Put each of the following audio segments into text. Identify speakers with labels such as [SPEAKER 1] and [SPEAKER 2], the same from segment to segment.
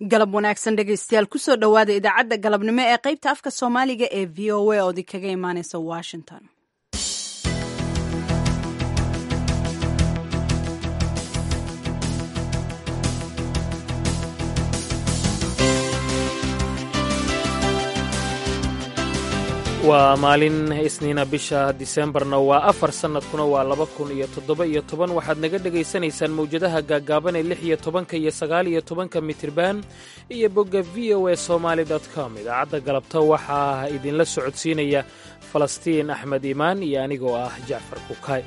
[SPEAKER 1] galab wanaagsan dhegaystayaal kusoo dhowaada idaacadda galabnimo ee qaybta afka soomaaliga ee v o a oodi kaga imaaneysa washington
[SPEAKER 2] waa maalin isniina bisha disembarna waa afar sannadkuna waa laba kun iyo toddoba iyo toban waxaad naga dhegaysanaysaan mawjadaha gaaggaaban ee lix iyo tobanka iyo sagaal iyo tobanka mitirban iyo bogga v o a somaali com idaacadda galabta waxaa idinla socodsiinaya falastiin axmed iimaan iyo anigoo ah jacfar kukaay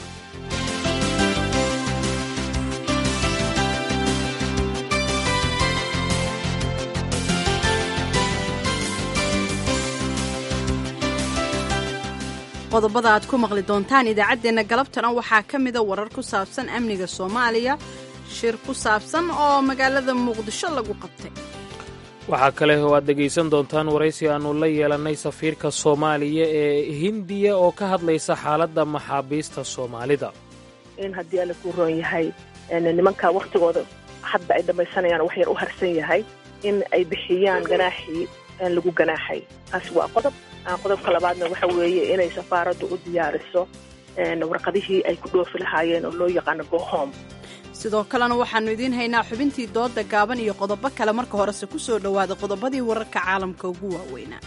[SPEAKER 1] qodobada aad ku maqli doontaan idaacaddeenna galabtana waxaa ka mida warar ku saabsan amniga soomaaliya shir ku saabsan oo magaalada muqdisho lagu qabtay
[SPEAKER 2] waxaa kale oo aad dhegaysan doontaan waraysi aannu la yeelannay safiirka soomaaliya ee hindiya oo ka hadlaysa xaaladda maxaabiista soomaalida
[SPEAKER 3] in haddii alla kuu roon yahay nimanka wakhtigooda hadda ay dhammaysanayaan wax yar u harsan yahay in ay bixiyaan ganaaxii lagu ganaaxay taasi waa qodob qodobka labaadna waxa weeye inay safaaraddu u diyaariso warqadihii ay ku dhoofi lahaayeen oo loo yaqaano gohom
[SPEAKER 1] sidoo kalena waxaannu idiin haynaa xubintii dooda gaaban iyo qodobo kale marka horese ku soo dhowaada qodobadii wararka caalamka ugu waaweynaa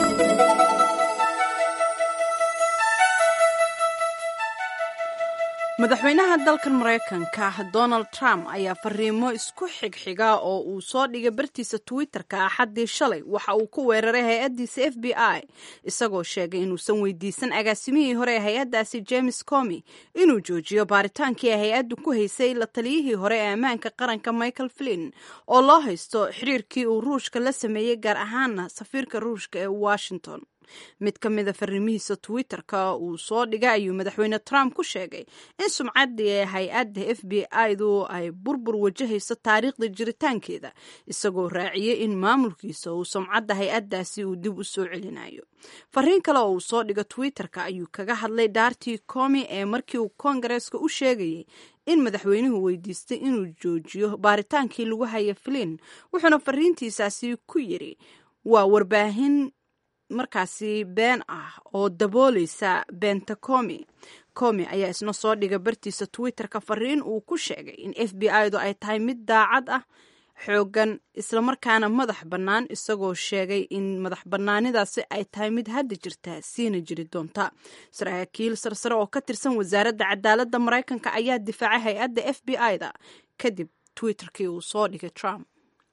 [SPEAKER 1] madaxweynaha dalkan maraykanka donald trump ayaa fariimo isku xigxiga oo uu soo dhigay bartiisa twitter-ka axaddii shalay waxa uu ku weeraray hay-addiisa f b i isagoo sheegay inuusan weydiisan agaasimihii hore ee hay-addaasi james comi inuu joojiyo baaritaankii ay hay-addu ku haysay la taliyihii hore ee ammaanka qaranka michael flinn oo loo haysto xiriirkii uu ruushka la sameeyey gaar ahaana safiirka ruushka ee washington mid ka mida farriimihiisa twitter-ka uu soo dhigay ayuu madaxweyne trump ku sheegay in sumcaddii ee hay-adda f b i-du ay burbur wajahayso taariikhda jiritaankeeda isagoo raaciyey in maamulkiisa uu sumcadda hay-addaasi uu dib u soo celinayo fariin kale oo uu soo dhigo twitter-ka ayuu kaga hadlay daartii comi ee markii uu koongareeska u sheegayay in madaxweynuhu weydiistay inuu joojiyo baaritaankii lagu haya flin wuxuuna fariintiisaasi ku yidhi waa warbaahin markaasi been ah oo dabooleysa beenta comi comi ayaa isna soo dhiga bartiisa twitter-ka fariin uu ku sheegay in f b i-du ay tahay mid daacad ah xoogan islamarkaana madax bannaan isagoo sheegay in madax bannaanidaasi ay tahay mid hadda jirta siina jiri doonta saraakiil sarsare oo ka tirsan wasaaradda cadaaladda maraykanka ayaa difaacay hay-adda f b i-da kadib twitterkii uu soo dhigay trump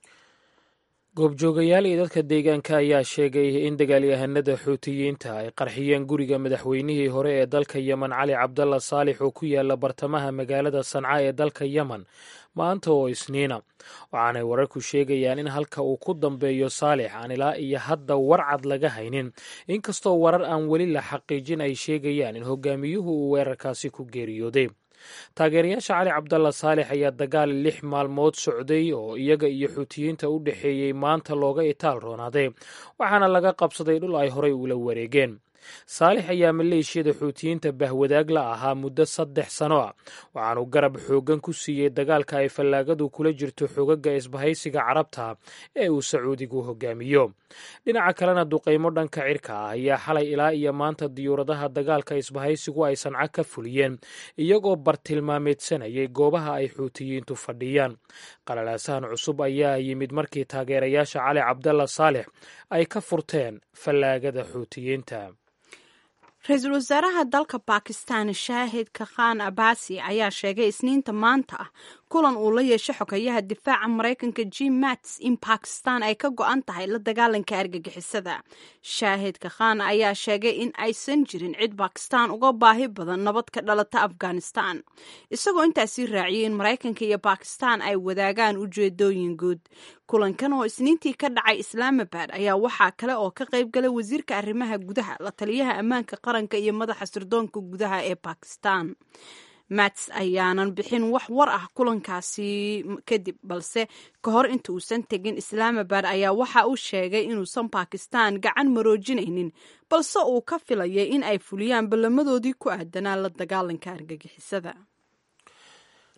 [SPEAKER 2] goobjoogayaal iyo dadka deegaanka ayaa sheegay in dagaalyahanada xuutiyiinta ay qarxiyeen guriga madaxweynihii hore ee dalka yemen cali cabdalla saalix oo ku yaala bartamaha magaalada sanca ee dalka yemen maanta oo isniina waxaanay wararku sheegayaan in halka uu ku dambeeyo saalix aan ilaa iyo hadda warcad laga haynin inkastoo warar aan weli la xaqiijin ay sheegayaan in hogaamiyuhu uu weerarkaasi ku geeriyooday taageerayaasha cali cabdalla saalix ayaa dagaal lix maalmood socday oo iyaga iyo xuutiyiinta u dhexeeyey maanta looga itaal roonaaday waxaana laga qabsaday dhul ay horay ula wareegeen saalix ayaa maleeshiyada xuutiyiinta bahwadaag la ahaa muddo saddex sano ah waxaanuu garab xooggan ku siiyey dagaalka ay fallaagadu kula jirto xogaga isbahaysiga carabta ee uu sacuudigu hogaamiyo dhinaca kalena duqaymo dhanka cirka ah ayaa xalay ilaa iyo maanta diyuuradaha dagaalka isbahaysigu ay sanco ka fuliyeen iyagoo bartilmaameedsanayay goobaha ay xuutiyiintu fadhiyaan qalalaasahan cusub ayaa yimid markii taageerayaasha cali cabdalla saalix ay ka furteen fallaagada xuutiyiinta
[SPEAKER 1] ra-iisul wasaaraha dalka bakistan shaahidka khan abasi ayaa sheegay isniinta maanta ah kulan uu la yeesho xogayaha difaaca maraykanka jim mats in bakistan ay ka go-an tahay la dagaalanka argagixisada shaahidka khan ayaa sheegay in aysan jirin cid bakistan uga baahi badan nabad ka dhalata afghanistan isagoo intaasi raaciyay in maraykanka iyo bakistan ay wadaagaan ujeedooyin guud kulankan oo isniintii ka dhacay islaamabad ayaa waxaa kale oo ka qayb galay wasiirka arrimaha gudaha la taliyaha ammaanka qaranka iyo madaxa sirdoonka gudaha ee bakistan mats ayaanan bixin wax war ah kulankaasi kadib balse ka hor inta uusan tegin islaamabad ayaa waxa uu sheegay inuusan bakistan gacan maroojinaynin balse uu ka filayay in ay fuliyaan ballamadoodii ku aadanaa la dagaalanka argagixisada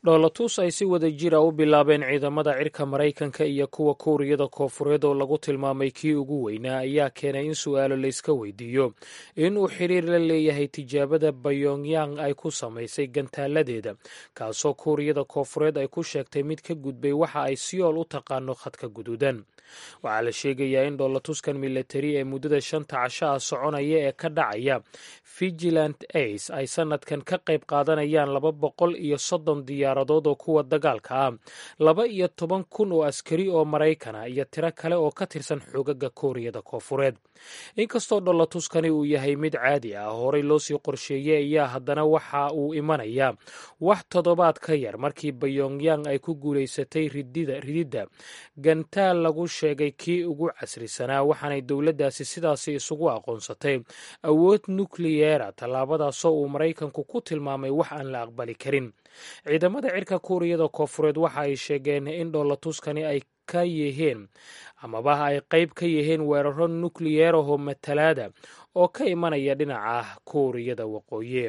[SPEAKER 2] dhoolatus ay si wada jira u bilaabeen ciidamada cirka maraykanka iyo kuwa kuuriyada koofureed oo lagu tilmaamay kii ugu weynaa ayaa keenay in su-aalo layska weydiiyo in uu xiriir la leeyahay tijaabada bayongyang ay ku samaysay gantaaladeeda kaasoo kuuriyada koofureed ay ku sheegtay mid ka gudbay waxa ay siyool u taqaano khadka guduudan waxaa la sheegayaa in dhoolatuskan milatari ee muddada shanta casho ah soconaya ee ka dhacaya vigilant ace ay sanadkan ka qayb qaadanayaan laba boqol iyo soddon diyaaradood oo kuwa dagaalka ah laba iyo toban kun oo askari oo maraykana iyo tiro kale oo ka tirsan xoogaga kooriyada koofureed inkastoo dhoolatuskani uu yahay mid caadi ah horey loosii qorsheeyey ayaa haddana waxa uu imanayaa wax toddobaad ka yar markii bayongyang ay ku guulaysatay rididda gantaal lagu sheegay kii ugu casrisanaa waxaanay dowladdaasi sidaasi isugu aqoonsatay awood nukliyeera tallaabadaasoo uu maraykanku ku tilmaamay wax aan la aqbali karin ciidamada cirka kuuriyada koofureed waxa ay sheegeen in dhoolatuskani ay ka yihiin amaba ay qayb ka yihiin weeraro nukliyeeraho matalaada oo ka imanaya dhinaca kuuriyada waqooyi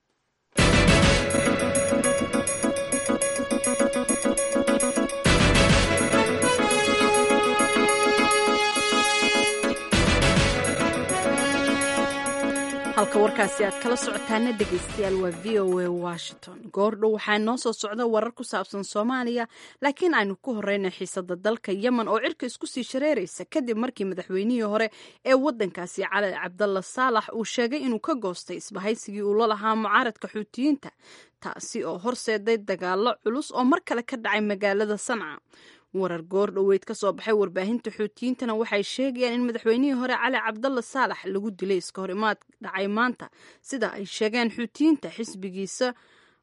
[SPEAKER 1] halka warkaasi aad kala socotaana dhegaystayaal waa v o a washington goordhow waxaa noo soo socda warar ku saabsan soomaaliya laakiin aynu ku horeyna xiisada dalka yemen oo cirka isku sii shareeraysa kadib markii madaxweynihii hore ee wadankaasi cali cabdalla saalax uu sheegay inuu ka goostay isbahaysigii uu la lahaa mucaaradka xuutiyiinta taasi oo horseeday dagaalo culus oo mar kale ka dhacay magaalada sanca warar goor dhoweyd ka soo baxay warbaahinta xuutiyiintana waxay sheegayaan in madaxweynihii hore cali cabdalla saalax lagu dilay iska horimaad dhacay maanta sida ay sheegeen xuutiyiinta xisbigiisa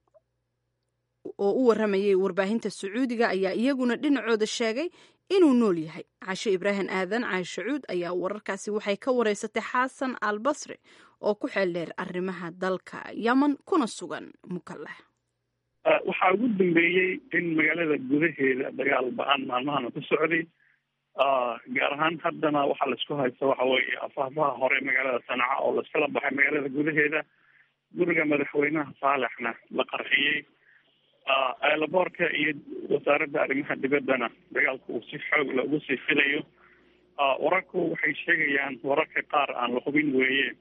[SPEAKER 1] oo u waramayay warbaahinta sacuudiga ayaa iyaguna dhinacooda sheegay inuu nool yahay cashe ibraahim aadan caashe cuud ayaa wararkaasi waxay ka wareysatay xasan al basri oo ku xeeldheer arrimaha dalka yemen kuna sugan mukaleh
[SPEAKER 4] waxaa ugu dambeeyey in magaalada gudaheeda dagaal ba-aan maalmahana ku socday gaar ahaan haddana waxaa laisku haysta waxa weeye afahfaha hore magaalada sanca oo laiskala baxay magaalada gudaheeda guriga madaxweynaha saalaxna la qarxiyey eelaboorka iyo wasaaradda arrimaha dibaddana dagaalku uu si xoog la ugu sii filayo wararku waxay sheegayaan wararka qaar aan la hubin weeye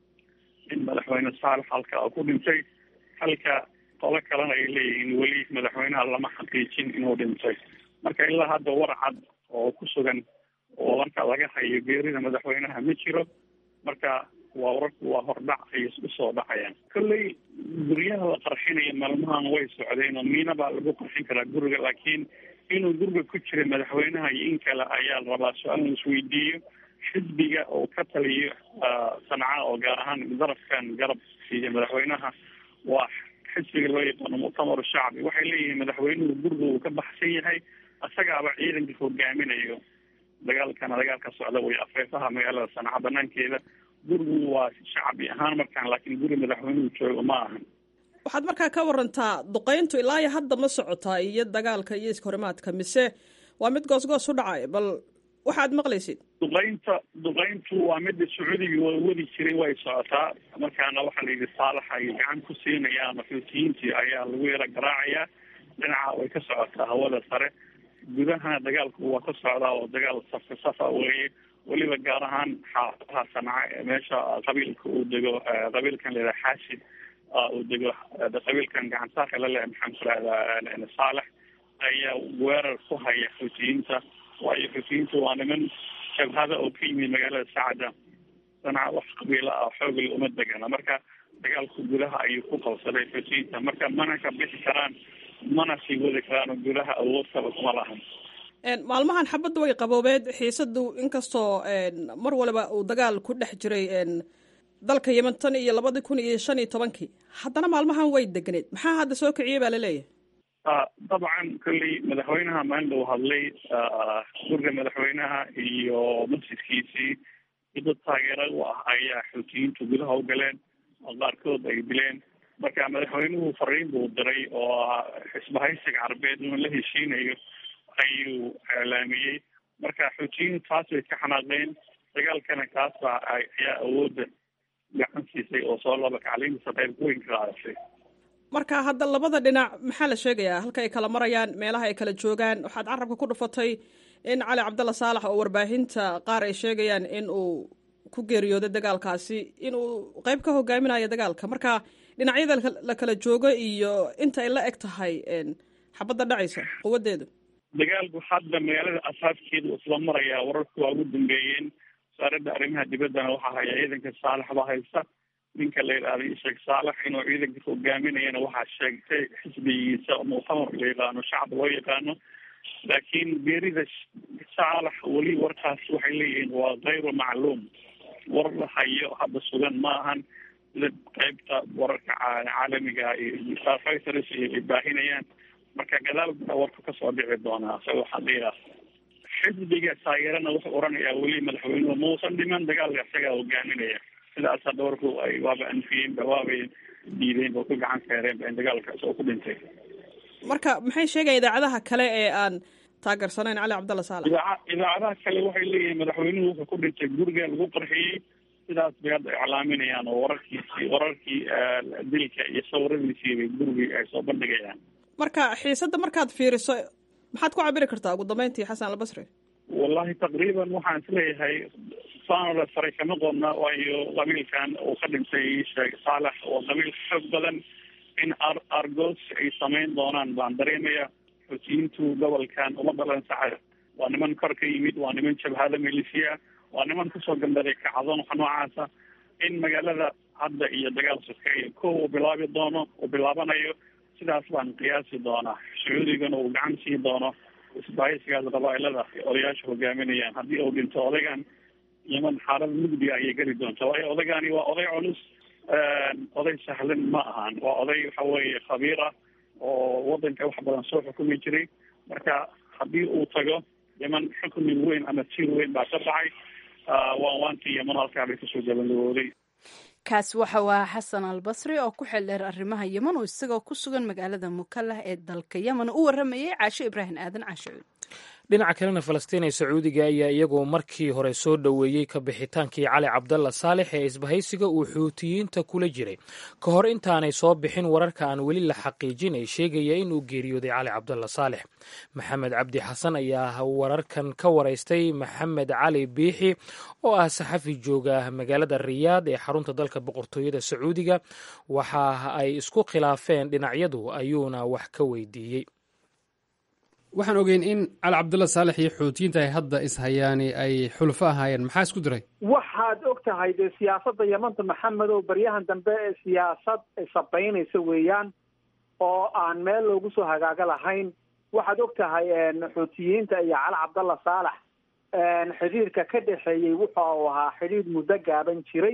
[SPEAKER 4] in madaxweyne saalax halka uu ku dhintay halka qolo kalena ay leeyihiin weli madaxweynaha lama xaqiijin inuu dhintay marka ilaa hadda war cad oo ku sugan oo marka laga hayo geerida madaxweynaha ma jiro marka waa wararku waa hordhac ay usoo dhacayaan kolley guryaha la qarxinaya maalmahan way socdeen oo miina baa lagu qarxin karaa guriga laakiin inuu guriga ku jira madaxweynaha iyo in kale ayaa la rabaa su-aal la isweydiiyo xisbiga oo ka taliyo sanca oo gaar ahaan darafkan garab siiya madaxweynaha waa xisbiga loo yaqaano muctamar shacbi waxay leeyihiin madaxweynuhu guriga uu ka baxsan yahay isagaaba ciidanka hogaaminayo dagaalkana dagaalka socda way afeefaha magaalada sanca banaankeeda gurigu waa shacbi ahaan markaan laakiin guri madaxweynuhu joogo ma ahan
[SPEAKER 5] waxaad markaa ka warantaa duqeyntu ilaa iyo hadda ma socotaa iyo dagaalka iyo iskahorimaadka mise waa mid goos-goos u dhacay bal waxaad maqlaysid
[SPEAKER 4] duqeynta duqeyntu waa mida sacuudiga wadi jiray way socotaa markaana waxaa la yidhi saalax ay gacan ku siinayaan xuutiyiintii ayaa lagu yaro garaacayaa dhinaca way ka socotaa hawada sare gudahana dagaalku waa ka socdaa oo dagaal safa safa weeye weliba gaar ahaan xaafadaha sanca ee meesha qabiilka uu dego qabiilkan la yidhaha xaashid uu dego qabiilkan gacansaarka la leh maxaan ku rahdaa saalex ayaa weerar ku haya xuutiyiinta waayo xuutiyiinta waa niman jabhada oo ka yimid magaalada sacada sanca wax qabiila ah xoogla uma degana marka dagaalku gudaha ayuu ku qabsaday xuutiyiinta marka mana ka bixi karaan mana sii wadi karaan oo gudaha awood kaba kuma lahan
[SPEAKER 5] maalmahan xabadda way qaboobeed xiisadu inkastoo mar waliba uu dagaal ku dhex jiray dalka yemen tan iyo labadii kun iyo shan iyo tobankii haddana maalmahan way deganeed maxaa hadda soo kiciyey baa laleeyahay
[SPEAKER 4] dabcan kolley madaxweynaha maalin uu hadlay guriga madaxweynaha iyo masjidkiisii dad taageera u ah ayaa xuutiyiintu gudaha u galeen oo qaarkood ay dileen marka madaxweynuhu fariin buu diray oo xisbahaysiga carbeed inuu la heshiinayo ayuu eelaamiyey marka xuutiyiin taas bay ka xanaaqeen dagaalkana kaas baa ayaa awoodda gacan siisay oo soo laba kacliintiisa qayb weyn ka qaadashay
[SPEAKER 5] marka hadda labada dhinac maxaa la sheegayaa halka ay kala marayaan meelaha ay kala joogaan waxaad carabka ku dhufatay in cali cabdalla saalax oo warbaahinta qaar ay sheegayaan in uu ku geeriyooday dagaalkaasi inuu qeyb ka hogaaminayo dagaalka marka dhinacyada la kala joogo iyo inta ay la eg tahay xabadda dhacaysa quwadeedu
[SPEAKER 4] dagaalku hadda magaalada asaaskeedu isla marayaa wararku waa ugu dambeeyeen wasaaradda arrimaha dibaddana waxaa haya ciidanka saalax baa haysta ninka la yidhahday sheekh saalax inuu ciidanka hogaaminayana waxaa sheegtay xisbigiisa muctamar la yaqaano shacab loo yaqaano laakiin geerida saalax weli warkaas waxay leeyihiin waa kayru macluum war la hayo hadda sugan ma ahan sida qeybta wararka caalamiga iyo reuters ay baahinayaan marka gadaal baa warku kasoo dhici doonaa isaga waxaa la xisbiga taageerana wuxuu oranayaa weli madaxweynuhu mausan dhiman dagaalka isagaa hogaaminaya sidaas hadda warku ay waaba anfiyeenba waabay diideen oo ku gacan seereenba in dagaalka isagoo ku dhintay
[SPEAKER 5] marka maxay sheegaya idaacadaha kale ee aan taageersanayn cali cabdalla saalax
[SPEAKER 4] idaaca idaacadaha kale waxay leeyihiin madaxweynuhu wuxuu ku dhintay guriga lagu qarxiyey sidaas bay hadda iclaaminayaan oo wararkiisi wararkii dilka iyo sawiradiisii bay gurigii ay soo bandhigayaan
[SPEAKER 5] marka xiisadda markaad fiiriso maxaad ku cabiri kartaa ugu dambeyntii xasan albasri
[SPEAKER 4] wallahi taqriiban waxaan isleeyahay saanole faray kama qodna waayo qabiilkan uu ka dhintay sheekh saalax oo qabiil xoog badan in ar argos ay samayn doonaan baan dareemaya xuutiyiintu gobolkan uma dhalan saxa waa niman kor ka yimid waa niman jabhada milisiya waa niman kusoo gambaday kacdoon waxa noocaasa in magaalada hadda iyo dagaal sokeeye ko uu bilaabi doono uu bilaabanayo sidaas baan qiyaasi doonaa sacuudigana uu gacan siin doono isbaahaysigaas qabaailada odayaasha hogaaminayaan haddii uu dhinto odaygan yeman xaalad mugdiga ayay geli doonta waayo odaygani waa oday culus oday sahlan ma ahan waa oday waxa weeye khabiir ah oo wadanka wax badan soo xukumi jiray marka haddii uu tago yeman xukmi weyn ama tiir weyn baa ka baxay waan waantii yeman halkaa bay kasoo gabagabooday
[SPEAKER 1] kaasi waxa waa xasan albasri oo ku xeeldheer arrimaha yeman oo isagoo ku sugan magaalada mukallah ee dalka yemen u waramayay caasho ibraahim aadan caashocuud
[SPEAKER 2] dhinaca kalena falastiin ee sacuudiga ayaa iyagoo markii hore soo dhoweeyey ka bixitaankii cali cabdalla saalex ee isbahaysiga uu xuutiyiinta kula jiray ka hor intaanay soo bixin wararka aan weli la xaqiijin ee sheegaya inuu geeriyooday cali cabdalla saalex maxamed cabdi xasan ayaa wararkan ka waraystay maxamed cali biixi oo ah saxafi jooga magaalada riyaad ee xarunta dalka boqortooyada sacuudiga waxa ay isku khilaafeen dhinacyadu ayuuna wax ka weydiiyey
[SPEAKER 6] waxaan ogeyn in cali cabdulla saalex iyo xuutiyiinta ay hadda ishayaani ay xulfo ahaayeen maxaa isku diray
[SPEAKER 7] waxaad og tahay dee siyaasadda yamanta maxamedow baryahan dambe ee siyaasad sabaynaysa weeyaan oo aan meel loogu soo hagaaga lahayn waxaad og tahay xuutiyiinta iyo cali cabdalla saalax xidhiirka ka dhexeeyey wuxa uu ahaa xidhiir muddo gaaban jiray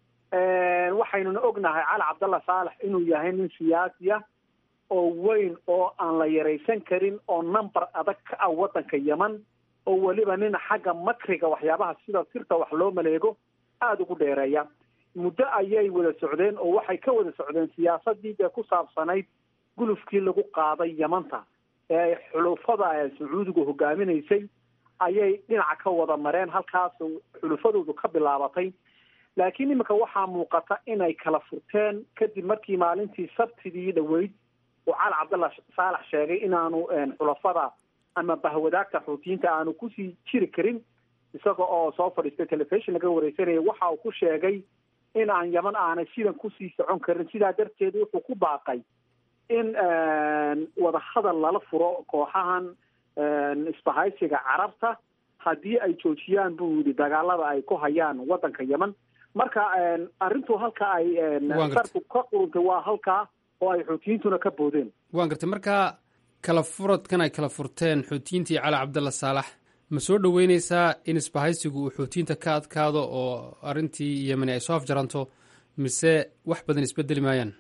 [SPEAKER 7] waxaynuna ognahay cali cabdalla saalax inuu yahay nin siyaasi ah oo weyn oo aan la yaraysan karin oo number adag ka ah waddanka yeman oo weliba nin xagga makriga waxyaabaha sida sirta wax loo maleego aada ugu dheereeya muddo ayay wada socdeen oo waxay ka wada socdeen siyaasadii dee ku saabsanayd gulufkii lagu qaaday yamanta ee xulufada sacuudigu hogaaminaysay ayay dhinaca ka wada mareen halkaas xulufadoodu ka bilaabatay laakiin iminka waxaa muuqata inay kala furteen kadib markii maalintii sabtidii dhaweyd uu cali cabdalla saalax sheegay inaanu xulafada ama bahwadaagta xuutiyiinta aanu kusii jiri karin isaga oo soo fadhiistay telefishon laga wareysanaya waxa uu ku sheegay in aan yaman aanay sidan kusii socon karin sidaa darteed wuxuu ku baaqay in wadahadal lala furo kooxahan isbahaysiga carabta haddii ay joojiyaan buu yidhi dagaalada ay ku hayaan waddanka yeman marka arrintu halka ay sarku ka quruntay waa halkaa oo ay xuutiyiintuna ka boodeen
[SPEAKER 6] waan gartay markaa kala furadkan ay kala furteen xuutiyiintii cali cabdalla saalax ma soo dhoweyneysaa in isbahaysigu uu xuutiyiinta ka adkaado oo arrintii yemeni ay soo afjaranto mise wax badan isbedeli maayaan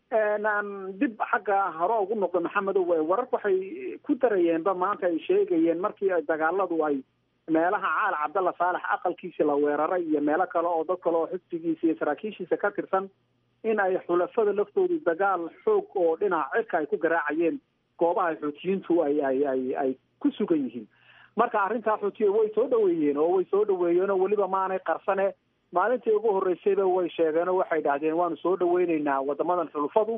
[SPEAKER 7] dib xagga hore ugu noqdo maxamedow wararku waxay ku darayeenba maanta ay sheegayeen markii dagaaladu ay meelaha caali cabdalla saalax aqalkiisi la weeraray iyo meelo kale oo dad kale oo xisbigiisa iyo saraakiishiisa ka tirsan in ay xulafada laftoodu dagaal xoog oo dhinaca cirka ay ku garaacayeen goobaha xuutiyiintu ay ay ay ay ku sugan yihiin marka arrintaa xuutiya way soo dhaweeyeen oo way soo dhaweeyeen oo weliba maanay qarsane maalintii ugu horreysayba way sheegeen oo waxay dhahdeen waanu soo dhaweyneynaa wadamadan xulufadu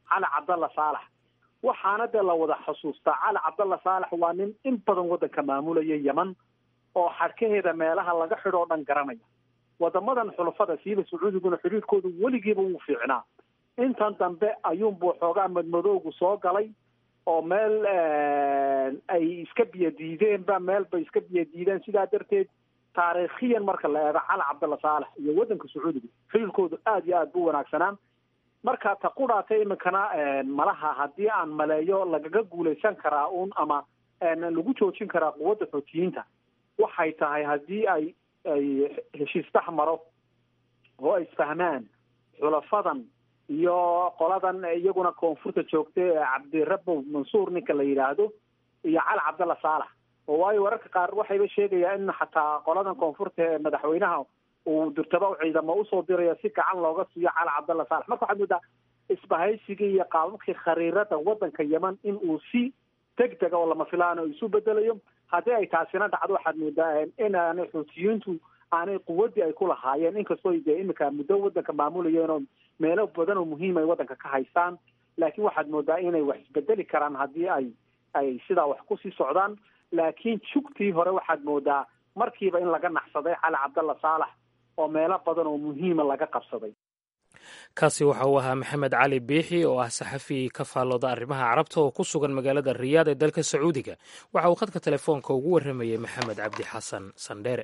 [SPEAKER 7] cali cabdalla saalax waxaana dee la wada xusuustaa cali cabdalla saalax waa nin in badan waddanka maamulaya yeman oo xadhkaheeda meelaha laga xidho o dhan garanaya wadamadan xulafada siiba sacuudiguna xidhiirkoodu weligiiba wuu fiicnaa intan dambe ayuunbuu xoogaa madmadowgu soo galay oo meel ay iska biyo diideenba meel bay iska biyo diideen sidaa darteed taariikhiyan marka la eego cali cabdalla saalax iyo waddanka sacuudiga xidhiirkoodu aada iyo aada bu wanaagsanaan marka ta qudhaata iminkana malaha haddii aan maleeyo lagaga guulaysan karaa uun ama lagu joojin karaa quwadda xootiyiinta waxay tahay haddii ay ay heshiis dhex maro oo ay isfahmaan xulafadan iyo qoladan iyaguna koonfurta joogta ee cabdirabow mansuur ninka la yidhaahdo iyo cali cabdalla saalax oo waayo wararka qaar waxayba sheegayaa in xataa qoladan koonfurta ee madaxweynaha uu durtaba ciidamo usoo diraya si gacan looga siiyo cali cabdalla saalax marka waxaad moodaa isbahaysigii iyo qaababkii khariirada waddanka yeman in uu si deg dega oo lama filaan oo isu bedelayo haddii ay taasina dhacdo waxaad moodaa inaanay xuutiyiintu aanay quwaddii ay ku lahaayeen inkastoo dee iminka muddo waddanka maamulayeen oo meelo badan oo muhiim ay waddanka ka haystaan laakiin waxaad moodaa inay wax isbedeli karaan haddii ay ay sidaa wax kusii socdaan laakiin jugtii hore waxaad moodaa markiiba in laga naxsaday cali cabdalla saalax oo meelo badan oo muhiima laga qabsaday
[SPEAKER 2] kaasi waxa uu ahaa maxamed cali biixi oo ah saxafi ka faallooda arrimaha carabta oo ku sugan magaalada riyaad ee dalka sacuudiga waxa uu khadka telefoonka ugu warramayey maxamed cabdi xasan sandheere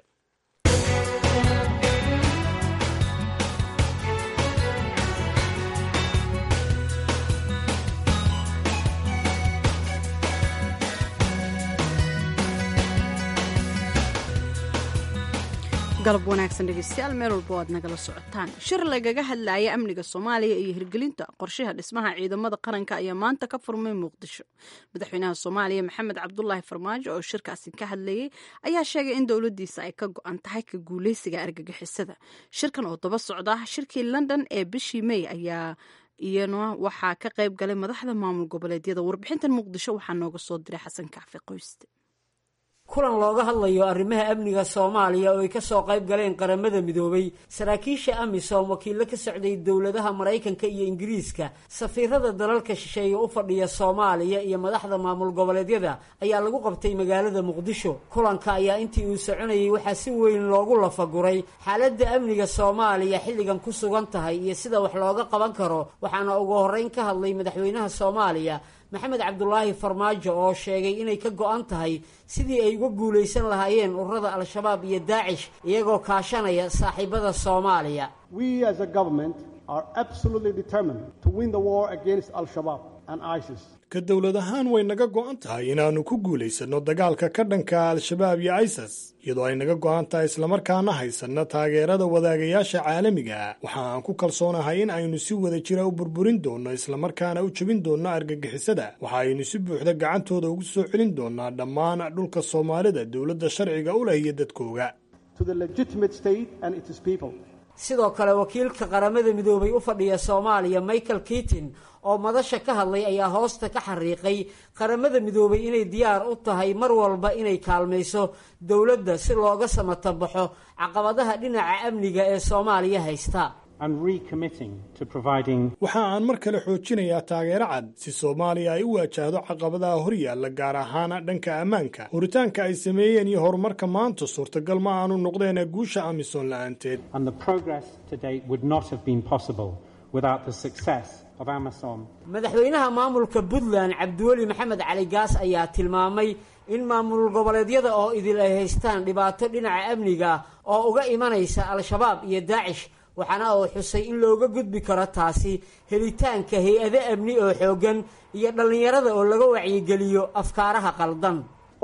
[SPEAKER 1] galab wanaagsan dhegeystayaal meel walba aad nagala socotaan shir lagaga hadlaya amniga soomaaliya iyo hirgelinta qorshaha dhismaha ciidamada qaranka ayaa maanta ka furmay muqdisho madaxweynaha soomaaliya maxamed cabdulaahi farmaajo oo shirkaasi ka hadlayay ayaa sheegay in dowladiisa ay ka go-an tahay ka guuleysiga argagixisada shirkan oo daba socda shirkii london ee bishii may ayaa iyana waxaa ka qayb galay madaxda maamul goboleedyada warbixintan muqdisho waxaa nooga soo diray xasan kacfi qoyste
[SPEAKER 8] kulan looga hadlayo arrimaha amniga soomaaliya oo ay ka soo qayb galeen qaramada midoobay saraakiisha amisom wakiillo ka socday dowladaha maraykanka iyo ingiriiska safiirada dalalka shisheeye u fadhiya soomaaliya iyo madaxda maamul goboleedyada ayaa lagu qabtay magaalada muqdisho kulanka ayaa intii uu soconayay waxaa si weyn loogu lafaguray xaaladda amniga soomaaliya xilligan ku sugan tahay iyo sida wax looga qaban karo waxaana ugu horreyn ka hadlay madaxweynaha soomaaliya maxamed cabdulaahi farmaajo oo sheegay inay ka go-an tahay sidii ay uga guulaysan lahaayeen ururada al-shabaab iyo daacish iyagoo kaashanaya saaxiibada soomaaliya
[SPEAKER 9] ka dowlad ahaan way naga go'an tahay inaannu ku guulaysanno dagaalka ka dhanka al-shabaab iyo isas iyadoo ay naga go'an tahay islamarkaana haysanno taageerada wadaagayaasha caalamiga waxa aan ku kalsoonahay in aynu si wada jira u burburin doonno islamarkaana u jebin doonno argagixisada waxa aynu si buuxda gacantooda ugu soo celin doonnaa dhammaan dhulka soomaalida dowladda sharciga u leh iyo dadkooga
[SPEAKER 8] sidoo kale wakiilka qaramada midoobay u fadhiya soomaaliya michael kitin oo madasha ka hadlay ayaa hoosta ka xariiqay qaramada midoobay inay diyaar u tahay mar walba inay kaalmayso dowladda si looga samatabaxo caqabadaha dhinaca amniga ee soomaaliya haysta
[SPEAKER 9] waxa aan mar kale xoojinayaa taageero cad si soomaaliya ay u waajahdo caqabadaha horyaalla gaar ahaana dhanka ammaanka horitaanka ay sameeyeen iyo horumarka maanta suurtagal ma aanu noqdeen guusha amisom la'aanteed
[SPEAKER 8] madaxweynaha maamulka puntland cabdiweli maxamed cali gaas ayaa tilmaamay in maamul goboleedyada oo idil ay haystaan dhibaato dhinaca amniga oo uga imanaysa al-shabaab iyo daacish waxaana uu xusay in looga gudbi karo taasi helitaanka hay-ado amni oo xooggan iyo dhallinyarada oo laga wacyigeliyo afkaaraha qaldan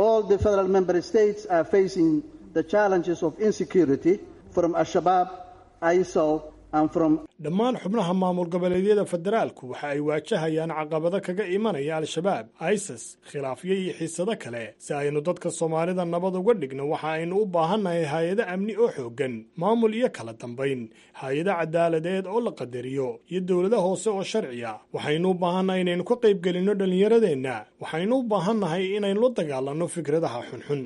[SPEAKER 9] dhammaan xubnaha maamul goboleedyada federaalku waxa ay waajahayaan caqabado kaga imanaya al-shabaab isas khilaafyo iyo xiisado kale si aynu dadka soomaalida nabad uga dhigno waxa aynu u baahannahay hay-ado amni oo xooggan maamul iyo kala dambayn hay-ado cadaaladeed oo la qadariyo iyo dowlado hoose oo sharciya waxaynu u baahannahay inaynu ka qaybgelinno dhallinyaradeenna waxaynu u baahannahay inaynu la dagaalanno fikradaha xunxun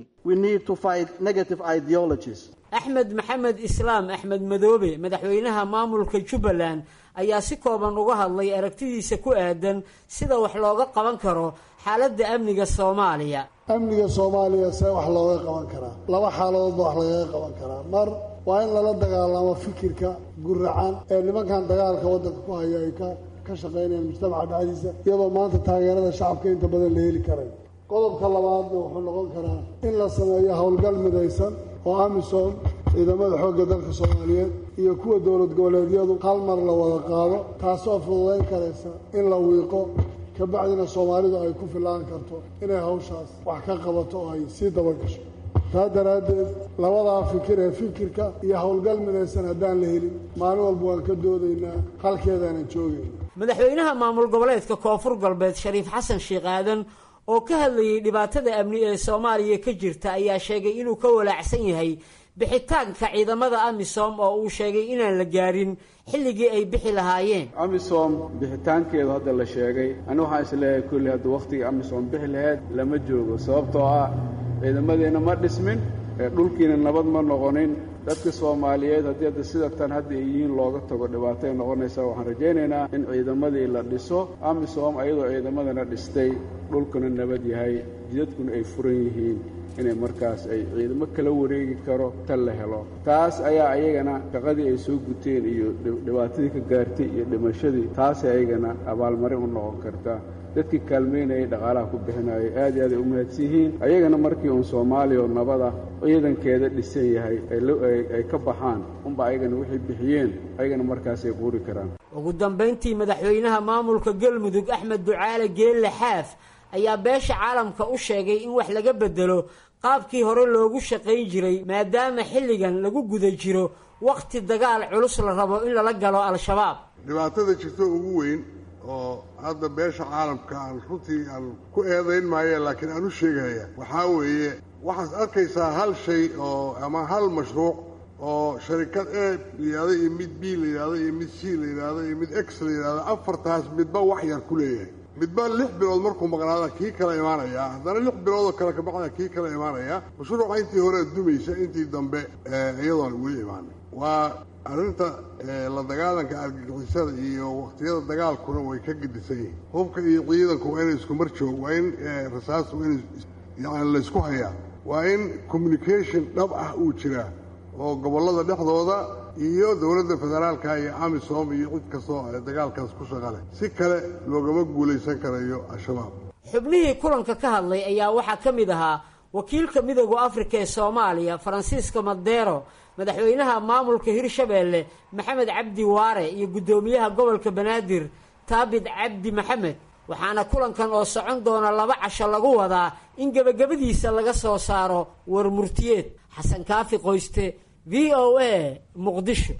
[SPEAKER 8] axmed maxamed islaam axmed madoobe madaxweynaha maamulka jubbaland ayaa si kooban uga hadlay aragtidiisa ku aadan sida wax looga qaban karo xaaladda amniga soomaaliya
[SPEAKER 10] amniga soomaaliya see wax looga qaban karaa laba xaaladoodba wax lagaga qaban karaa mar waa in lala dagaalamo fikirka guracan ee nimankan dagaalka waddanka ku haya ay ka ka shaqaynayaan mujtamaca dhexdiisa iyadoo maanta taageerada shacabka inta badan la heli karay qodobka labaadna wuxuu noqon karaa in la sameeyo howlgal midaysan oo amisom ciidamada xoogga dalka soomaaliyeed iyo kuwa dowlad goboleedyadu hal mar la wada qaado taasoo fududayn karaysa in la wiiqo kabacdina soomaalidu ay ku filaan karto inay hawshaas wax ka qabato oo ay sii dabagasho taa daraaddeed labadaa fikir ee fikirka iyo howlgal midaysan haddaan la helin maalin walba waan ka doodaynaa halkeedaanan joogayna
[SPEAKER 8] madaxweynaha maamul goboleedka koonfur galbeed shariif xasan sheekh aadan oo ka hadlayay dhibaatada amni ee soomaaliya ka jirta ayaa sheegay inuu ka walaacsan yahay bixitaanka ciidamada amisom oo uu sheegay inaan la gaarin xilligii ay bixi lahaayeen
[SPEAKER 11] amisom bixitaankeedu hadda la sheegay ani waxaan isleeyahay kulli hadda wakhtigii amisom bixi lahayd lama joogo sababtoo ah ciidamadeena ma dhismin dhulkiina nabad ma noqonin dadka soomaaliyeed haddii hadda sida tan hadda ay yihiin looga tago dhibaatay noqonaysaa waxaan rajaynaynaa in ciidamadii la dhiso amisom ayadoo ciidamadana dhistay dhulkuna nabad yahay jidadkuna ay furan yihiin inay markaas ay ciidamo kala wareegi karo tan la helo taas ayaa ayagana shaqadii ay soo guteen iyo dhibaatadii ka gaartay iyo dhimashadii taasay ayagana abaalmarin u noqon karta dadkii kaalmaynayay dhaqaalaha ku bixinayay aad iyo aad ay u mahadsan yihiin ayagana markii uun soomaaliya oo nabada ciidankeeda dhisan yahay ay ka baxaan unba ayagana waxay bixiyeen ayagana markaasay quuri karaan
[SPEAKER 8] ugu dambayntii madaxweynaha maamulka galmudug axmed ducaale geelle xaaf ayaa beesha caalamka u sheegay in wax laga bedelo qaabkii hore loogu shaqayn jiray maadaama xilligan lagu guda jiro wakhti dagaal culus la rabo in lala galo al-shabaab
[SPEAKER 12] dhibaatada jirto ugu weyn oo hadda beesha caalamka aan runtii aan ku eedayn maaye laakiin aan u sheegaya waxaa weeye waxaad arkaysaa hal shay oo ama hal mashruuc oo sharikad a la yidhahdo iyo mid b la yidhahdo iyo mid c la yidhahdo iyo mid x la yidhahdo afartaas midba wax yar ku leeyahay midba lix bilood markuu maqnaada kii kala imaanaya haddana lix biloodoo kale kabacda kii kala imaanaya mashruuca intii hore dumaysa intii dambe iyadoon weli imaanin waa arrinta la dagaalanka argagixisada iyo wakhtiyada dagaalkuna way ka gedisan yihiin hubka iyo ciidanku waa inay isku mar joog waa in rasaastu in yani laysku hayaa waa in communication dhab ah uu jiraa oo gobollada dhexdooda iyo dowladda federaalka iyo amisom iyo cid kastoo dagaalkaas ku shaqaleh si kale loogama guulaysan karayo al-shabaab
[SPEAKER 8] xubnihii kulanka ka hadlay ayaa waxaa ka mid ahaa wakiilka midooda afrika ee soomaaliya faransiiska madeero madaxweynaha maamulka hirshabeelle maxamed cabdi waare iyo guddoomiyaha gobolka banaadir taabid cabdi maxamed waxaana kulankan oo socon doona laba casho lagu wadaa in gebagabadiisa laga soo saaro war murtiyeed xasan kaafi qoyste v o a muqdisho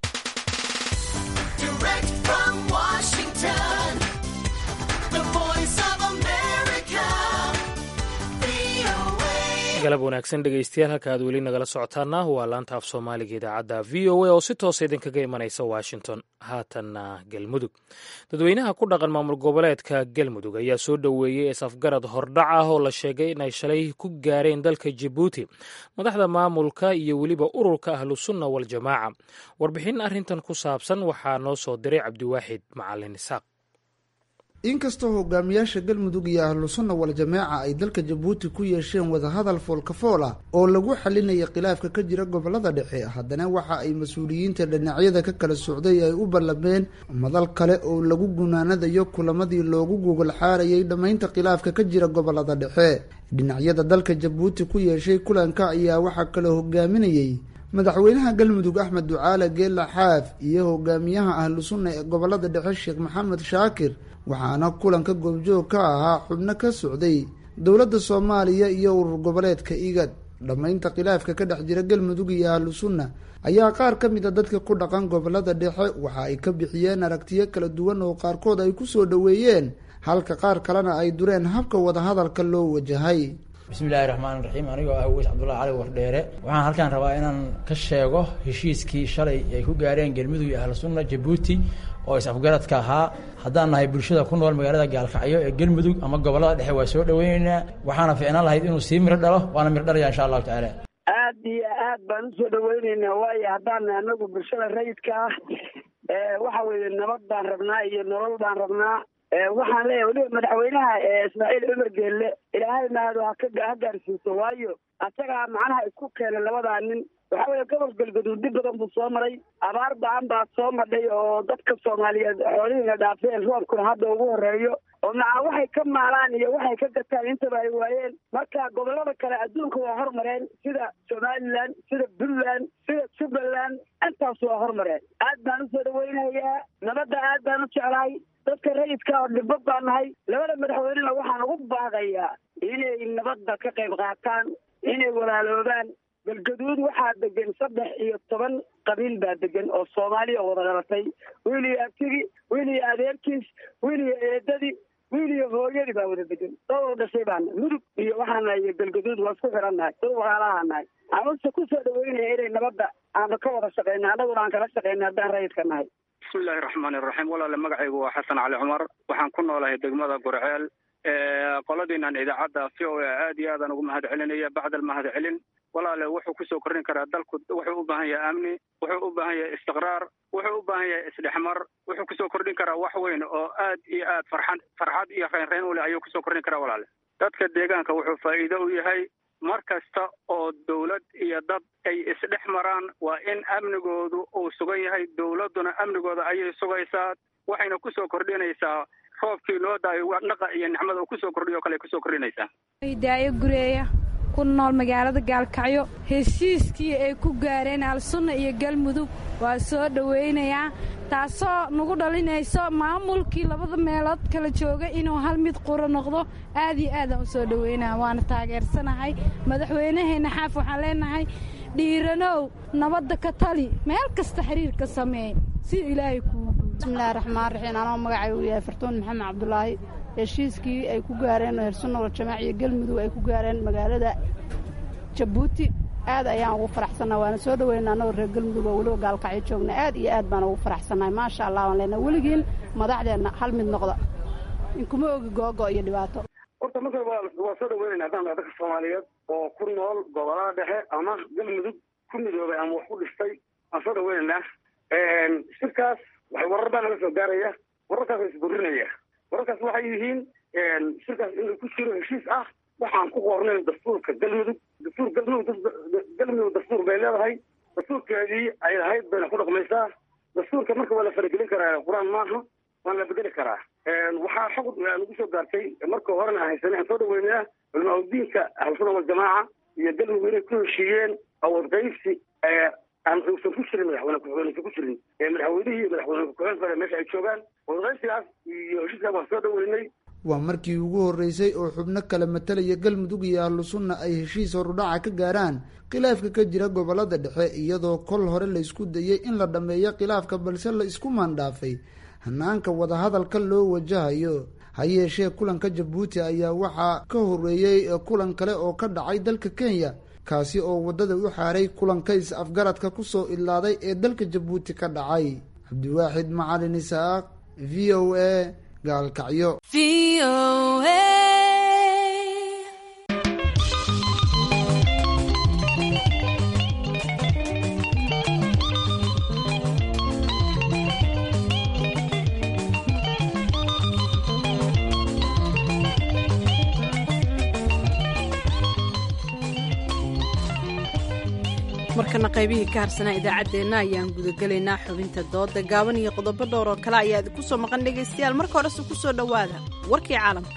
[SPEAKER 2] galab wanaagsan dhegeystayaal halka aad weli nagala socotaana waa laanta af soomaaliga idaacadda v o a oo si toosa idinkaga imanaysa washington haatanna galmudug dadweynaha ku dhaqan maamul goboleedka galmudug ayaa soo dhoweeyey isafgarad hordhac ah oo la sheegay inay shalay ku gaareen dalka jabuuti madaxda maamulka iyo weliba ururka ahlusunna waljamaaca warbixin arrintan ku saabsan waxaa noo soo diray cabdiwaaxid macalin isaaq
[SPEAKER 13] inkastoo hogaamiyaasha galmudug iyo ahlusunna wal-jamaaca ay dalka jabuuti ku yeesheen wadahadal foolkafool ah oo lagu xalinaya khilaafka ka jira gobolada dhexe haddana waxa ay mas-uuliyiinta dhinacyada ka kala socday ay u ballameen madal kale oo lagu gunaanadayo kulamadii loogu gogol xaarayay dhammaynta khilaafka ka jira gobolada dhexe dhinacyada dalka jabuuti ku yeeshay kulanka ayaa waxaa kaloo hogaaminayey madaxweynaha galmudug axmed ducaale geela xaaf iyo hogaamiyaha ahlu sunna ee gobolada dhexe sheekh maxamed shaakir waxaana kulanka goobjoog ka ahaa xubno ka socday dowladda soomaaliya iyo urur goboleedka igad dhammaynta khilaafka ka dhex jira galmudug iyo ahlu sunna ayaa qaar ka mid a dadka ku dhaqan gobolada dhexe waxa ay ka bixiyeen aragtiyo kala duwan oo qaarkood ay ku soo dhoweeyeen halka qaar kalena ay dureen habka wadahadalka loo wajahay
[SPEAKER 14] bismillahi raxmaan raxiim anigoo ah weys cabdullahi cali wardheere waxaan halkaan rabaa inaan ka sheego heshiiskii shalay ay ku gaareen galmudug iyo ahlu sunna jabuuti oo is-afgaradka ahaa haddaan nahay bulshada ku nool magaalada gaalkacyo ee galmudug ama gobolada dhexe waa soo dhaweyneynaa waxaana ficnaan lahayd inuu sii miro dhalo waana miro dhalaya insha allahu tacaala
[SPEAKER 15] aad iyo aad baan usoo dhaweyneynaa waayo haddaan anagu bulshada rayidka ah waxa weeye nabad baan rabnaa iyo nolol baan rabnaa waxaan leeyahay weliba madaxweynaha ismaaciil cumar geelle ilaahay mahado haka ha gaarsiiso waayo asagaa macnaha isku keenay labadaa nin waxa weeye gobol galgaduud dib badan buu soo maray abaar ba-an baa soo madhay oo dadka soomaaliyeed xoolihiina dhaafeen roobkuna hadda ugu horeeyo oo maca waxay ka maalaan iyo waxay ka gataan intaba ay waayeen marka gobolada kale adduunka waa hormareen sida somalilan sida puntland sida jubbaland intaas waa hormareen aad baan usoo dhaweynayaa nabadda aad baan u jeclahay dadka rayidka oo dhibbo baan nahay labada madaxweynena waxaan ugu baaqayaa inay nabadda ka qayb qaataan inay walaaloobaan galgaduud waxaa degan saddex iyo toban qabiil baa degan oo soomaaliya wada dhalatay wiil iyo abtigi wiil iyo adeerkiis wiil iyo eedadii wiil iyo hooyadii baa wada degan dowal dhashay baana mudug iyo waxaana iyo galgaduud waa isku xiran nahay dad walaalaha nahay amase kusoo dhaweynaya inay nabadda aanu ka wada shaqeyna annaguna aan kala shaqeyna haddaan rayidka nahay
[SPEAKER 16] bismillahi raxmaani raxiim walaale magacaygu waa xasan cali cumar waxaan ku noolahay degmada gurceel qoladiinan idaacadda v o a aad iyo aadaan ugu mahad celinaya bacda almahad celin walaale wuxuu kusoo kordhin karaa dalku wuxuu u baahan yahay amni wuxuu u baahan yahay istiqraar wuxuu u baahan yahay isdhexmar wuxuu kusoo kordhin karaa wax weyn oo aad iyo aad farxad farxad iyo reynreyn u leh ayuu kusoo kordhin karaa walaale dadka deegaanka wuxuu faa'iido u yahay mar kasta oo dawlad iyo dad ay isdhex maraan waa in amnigoodu uu sugan yahay dawladduna amnigooda ayay sugaysaa waxayna kusoo kordhinaysaa roobkii loo daayo dhaqa iyo nicmada uu kusoo kordhiyo kale kusoo kordhinaysaa
[SPEAKER 17] daayo gureeya ku nool magaalada gaalkacyo heshiiskii ay ku gaareen alsunna iyo galmudug waa soo dhowaynayaa taasoo nagu dhalinayso maamulkii labada meelood kala jooga inuu hal mid quro noqdo aad iyo aadaan u soo dhowaynaya waana taageersanahay madaxweynaheenna xaaf waxaan leenahay dhiiranow nabadda ka tali meel kasta xiriir ka sameey si ilaahay kuu
[SPEAKER 18] bismillahi raxmaan raxiim anoo magacaygu yahay fartuun maxamed cabdulaahi heshiiskii ay ku gaareen hersunna waljamaac iyo galmudug ay ku gaareen magaalada jabuuti aad ayaan ugu faraxsannaha waana soo dhoweyna annagoo reer galmudug oo weliba gaalkacyo joogna aad iyo aad baan ugu faraxsannahay maasha allah waan leenahay weligiin madaxdeenna hal mid noqda inkuma ogi googo iyo dhibaato
[SPEAKER 19] horta marka waa soo dhaweynayna haddaan dadka soomaaliyeed oo ku nool gobolada dhexe ama galmudug ku midoobay ama wax ku dhistay waan soo dhaweynaynaa shirkaas waxay warar baa naga soo gaaraya wararkaas waa isburinaya wararkaas waxay yihiin shirkaas inuu ku jiro heshiis ah waxaan ku qornay dastuurka galmudug dastuur galmudug galmudug dastuur bay leedahay dastuurkeedii ay lahayd bayna ku dhaqmaysaa dastuurka marka waa la faragelin karaa qur-aan maaha waan la bedeli karaa waxaa xog nagu soo gaartay marka horena aan haysanay aan soo dhaweynaa culamaa udiinka ahlusuna waljamaaca iyo galmudug inay ku heshiiyeen awood qaybsi aan uusan ku jirin madaxweyne ku-xigeenaysan ku jirin madaxweynihii iyo madaxweyne ku-xigeen kale meesha ay joogaan wadaqaysigaas iyo heshiiskaas waan soo dhaweynay
[SPEAKER 13] waa markii ugu horreysay oo xubno kala matalaya galmudug iyo ahlu sunna ay heshiis horudhaca ka gaaraan khilaafka ka jira gobolada dhexe iyadoo kol hore la isku dayey in la dhammeeyo khilaafka balse la isku maandhaafay hanaanka wadahadalka loo wajahayo ha yeeshee kulanka jabuuti ayaa waxaa ka horreeyey kulan kale oo ka dhacay dalka kenya kaasi oo waddada u xaaray kulanka is-afgaradka ku soo idlaaday ee dalka jabuuti ka dhacay cabdiwaaxid macalin isaaq v o a gaalkacyo
[SPEAKER 1] markana qaybihii ka harsanaa idaacaddeenna ayaan gudagelaynaa xubinta dooda gaaban iyo qodobo dhowr oo kale ayaa idinku soo maqan dhegaystayaal marka horese ku soo dhowaada warkii caalamka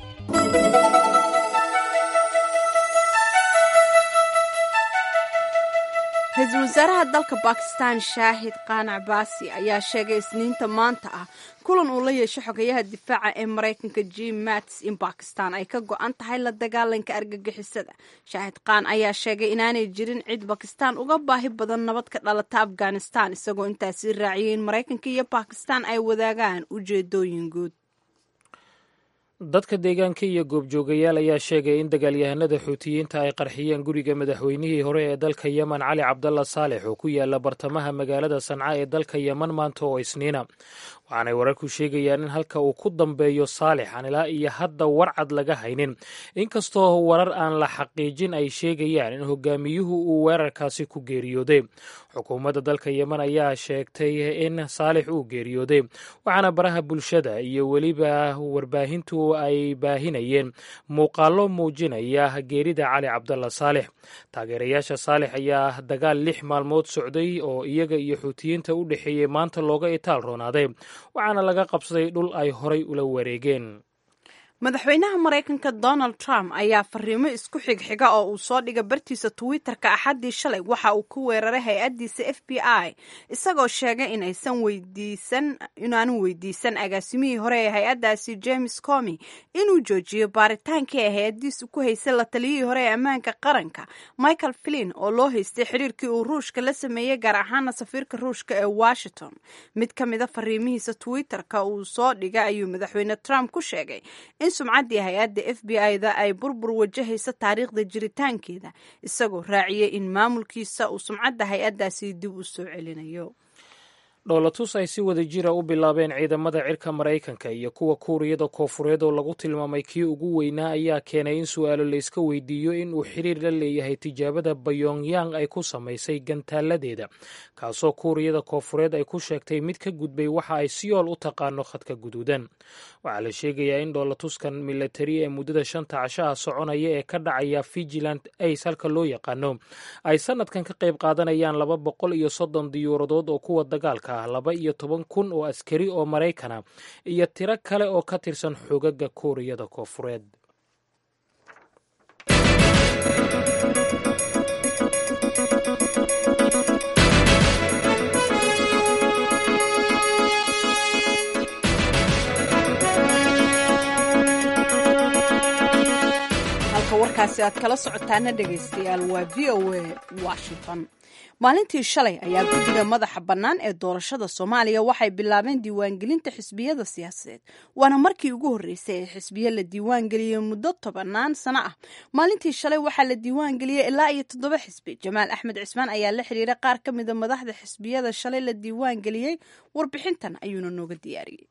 [SPEAKER 1] ra-iisul wasaaraha dalka bakistan shaahid qaanac baasi ayaa sheegay isniinta maanta ah kulan uu la yeesho xogayaha difaaca ee maraykanka jim mats in bakistan ay ka go-an tahay la dagaalanka argagixisada shaahid qaan ayaa sheegay inaanay jirin cid bakistan uga baahi badan nabad ka dhalata afghanistan isagoo intaasi raaciyay in maraykanka iyo bakistan ay wadaagaan ujeedooyin guud
[SPEAKER 2] dadka deegaanka iyo goobjoogayaal ayaa sheegay in dagaalyahanada xuutiyiinta ay qarxiyeen guriga madaxweynihii hore ee dalka yemen cali cabdalla saalex oo ku yaala bartamaha magaalada sanca ee dalka yemen maanta oo isniina waxaanay wararku sheegayaan in halka uu ku dambeeyo saalix aan ilaa iyo hadda warcad laga haynin inkastoo warar aan la xaqiijin ay sheegayaan in hogaamiyuhu uu weerarkaasi ku geeriyooday xukuumadda dalka yemen ayaa sheegtay in saalix uu geeriyooday waxaana baraha bulshada iyo weliba warbaahintu ay baahinayeen muuqaallo muujinaya geerida cali cabdalla saalix taageerayaasha saalix ayaa dagaal lix maalmood socday oo iyaga iyo xuutiyiinta u dhexeeyey maanta looga itaal roonaaday waxaana laga qabsaday dhul ay horay ula wareegeen
[SPEAKER 1] madaxweynaha maraykanka donald trump ayaa fariimo isku xigxiga oo uu soo dhiga bartiisa twitter-ka axaddii shalay waxa uu ku weeraray hay-addiisa f b i isagoo sheegay in aysan weydiisan inaanu weydiisan agaasimihii hore ee hay-addaasi james comi inuu joojiyo baaritaankii ay hay-addiisu ku haysay la taliyihii hore ee ammaanka qaranka michael flin oo loo haystay xiriirkii uu ruushka la sameeyey gaar ahaana safiirka ruushka ee washington mid ka mida fariimihiisa twitter-ka uu soo dhiga ayuu madaxweyne trump ku sheegay in sumcaddii hay-adda f b i-da ay burbur wajahaysa taariikhda jiritaankeeda isagoo raaciyey in maamulkiisa uu sumcadda hay-addaasi dib u soo celinayo
[SPEAKER 2] dhoolatus ay si wada jira u bilaabeen ciidamada cirka maraykanka iyo kuwa kuuriyada koofureed oo lagu tilmaamay kii ugu weynaa ayaa keenay in su-aalo layska weydiiyo in uu xiriir la leeyahay tijaabada bayongyang ay ku samaysay gantaaladeeda kaasoo kuuriyada koofureed ay ku sheegtay mid ka gudbay waxa ay siyool u taqaano khadka guduudan waxaa la sheegayaa in dhoolatuskan milatari ee muddada shanta cashaha soconaya ee ka dhacaya vigilant ace halka loo yaqaano ay sanadkan ka qayb qaadanayaan laba boqol iyo soddon diyuuradood oo kuwa dagaalka ah laba iyo toban kun oo askari oo maraykana iyo tiro kale oo ka tirsan xogaga kuuriyada koofureed
[SPEAKER 1] halka warkaasi aad kala socotaana dhegaystayaal waa v o a washington maalintii shalay ayaa guddiga madaxa bannaan ee doorashada soomaaliya waxay bilaabeen diiwaangelinta xisbiyada siyaasadeed waana markii ugu horreysay ee xisbiyo la diiwaangeliyey muddo tobanaan sano ah maalintii shalay waxaa la diiwaangeliyey ilaa iyo toddoba xisbi jamaal axmed cismaan ayaa la xiriiray qaar ka mida madaxda xisbiyada shalay la diiwaangeliyey warbixintan ayuuna nooga diyaariyey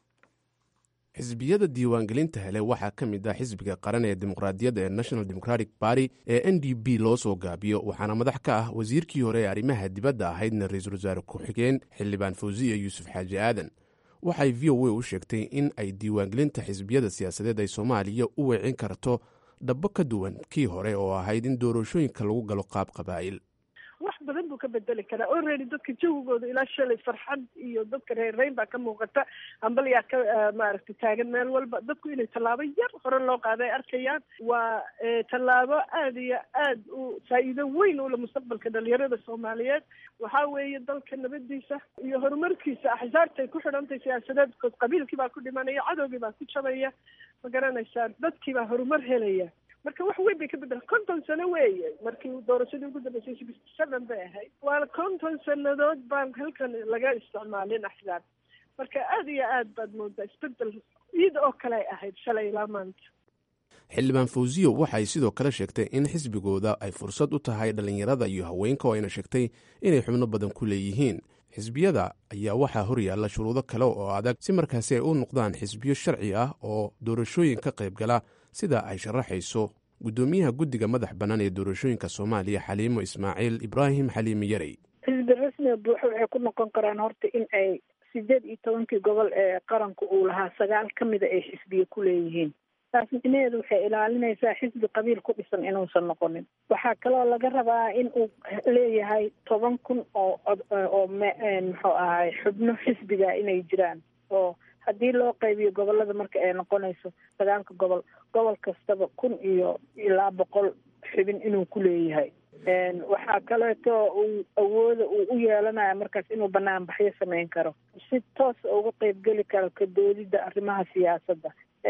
[SPEAKER 20] xisbiyada diiwaangelinta hele waxaa ka mid ah xisbiga qaran ee dimuqraadiyadda ee national democratic party ee n d b loo soo gaabiyo waxaana madax ka ah wasiirkii hore ee arrimaha dibadda ahaydna ra-iisul wasaare ku-xigeen xildhibaan fawsiya yuusuf xaaji aadan waxay v o a u sheegtay in ay diiwaangelinta xisbiyada siyaasadeed ay soomaaliya u weecin karto dhabbo ka duwan kii hore oo ahayd in doorashooyinka lagu galo qaab qabaa'il
[SPEAKER 21] wax badan buu ka bedeli karaa already dadka jawigooda ilaa shalay farxad iyo dadka reerreyn baa ka muuqata ambalyaa ka maaragtay taagan meel walba dadku inay tallaabo yar hore loo qaada ay arkayaan waa tallaabo aada iyo aad u faa'iido weyn ule mustaqbalka dhalinyarada soomaaliyeed waxaa weeye dalka nabadiisa iyo horumarkiisa axsaabtay ku xidhantay siyaasadeed because qabiilkii baa ku dhimanaya cadowgii baa ku jabaya ma garanaysaan dadkii baa horumar helaya marka wax weyn bay ka bedela konton sano weeye markii doorashadii ugu dambeysay sixty seven bay ahayd waa konton sanadood baan halkan laga isticmaalin axsaab marka aada iyo aad baad moodaa isbedel ciid oo kale ay ahayd shalay ilaa maanta
[SPEAKER 20] xildhibaan fawsiyo waxay sidoo kale sheegtay in xisbigooda ay fursad u tahay dhallinyarada iyo haweenka oo ayna sheegtay inay xubno badan ku leeyihiin xisbiyada ayaa waxaa horyaalla shuruudo kale oo adag si markaasi ay u noqdaan xisbiyo sharci ah oo doorashooyin ka qayb gala sida ay sharaxayso guddoomiyaha guddiga madax bannaan ee doorashooyinka soomaaliya xaliimo ismaaciil ibraahim xaliimi yarey
[SPEAKER 22] xisbi rasmiga buuxo waxay ku noqon karaan horta in ay sideed iyo tobankii gobol ee qaranku uu lahaa sagaal ka mida ay xisbiye ku leeyihiin taas micnaheedu waxay ilaalinaysaa xisbi qabiil ku dhisan inuusan noqonin waxaa kaloo laga rabaa in uu leeyahay toban kun oo oo muxuu ahay xubno xisbiga inay jiraan oo haddii loo qaybiyo gobolada marka ay noqonayso sagaalka gobol gobol kastaba kun iyo ilaa boqol xubin inuu ku leeyahay waxaa kaleeto uu awooda uu u yeelanaya markaas inuu banaanbaxyo sameyn karo si toos uga qeybgeli karo ka doodidda arrimaha siyaasadda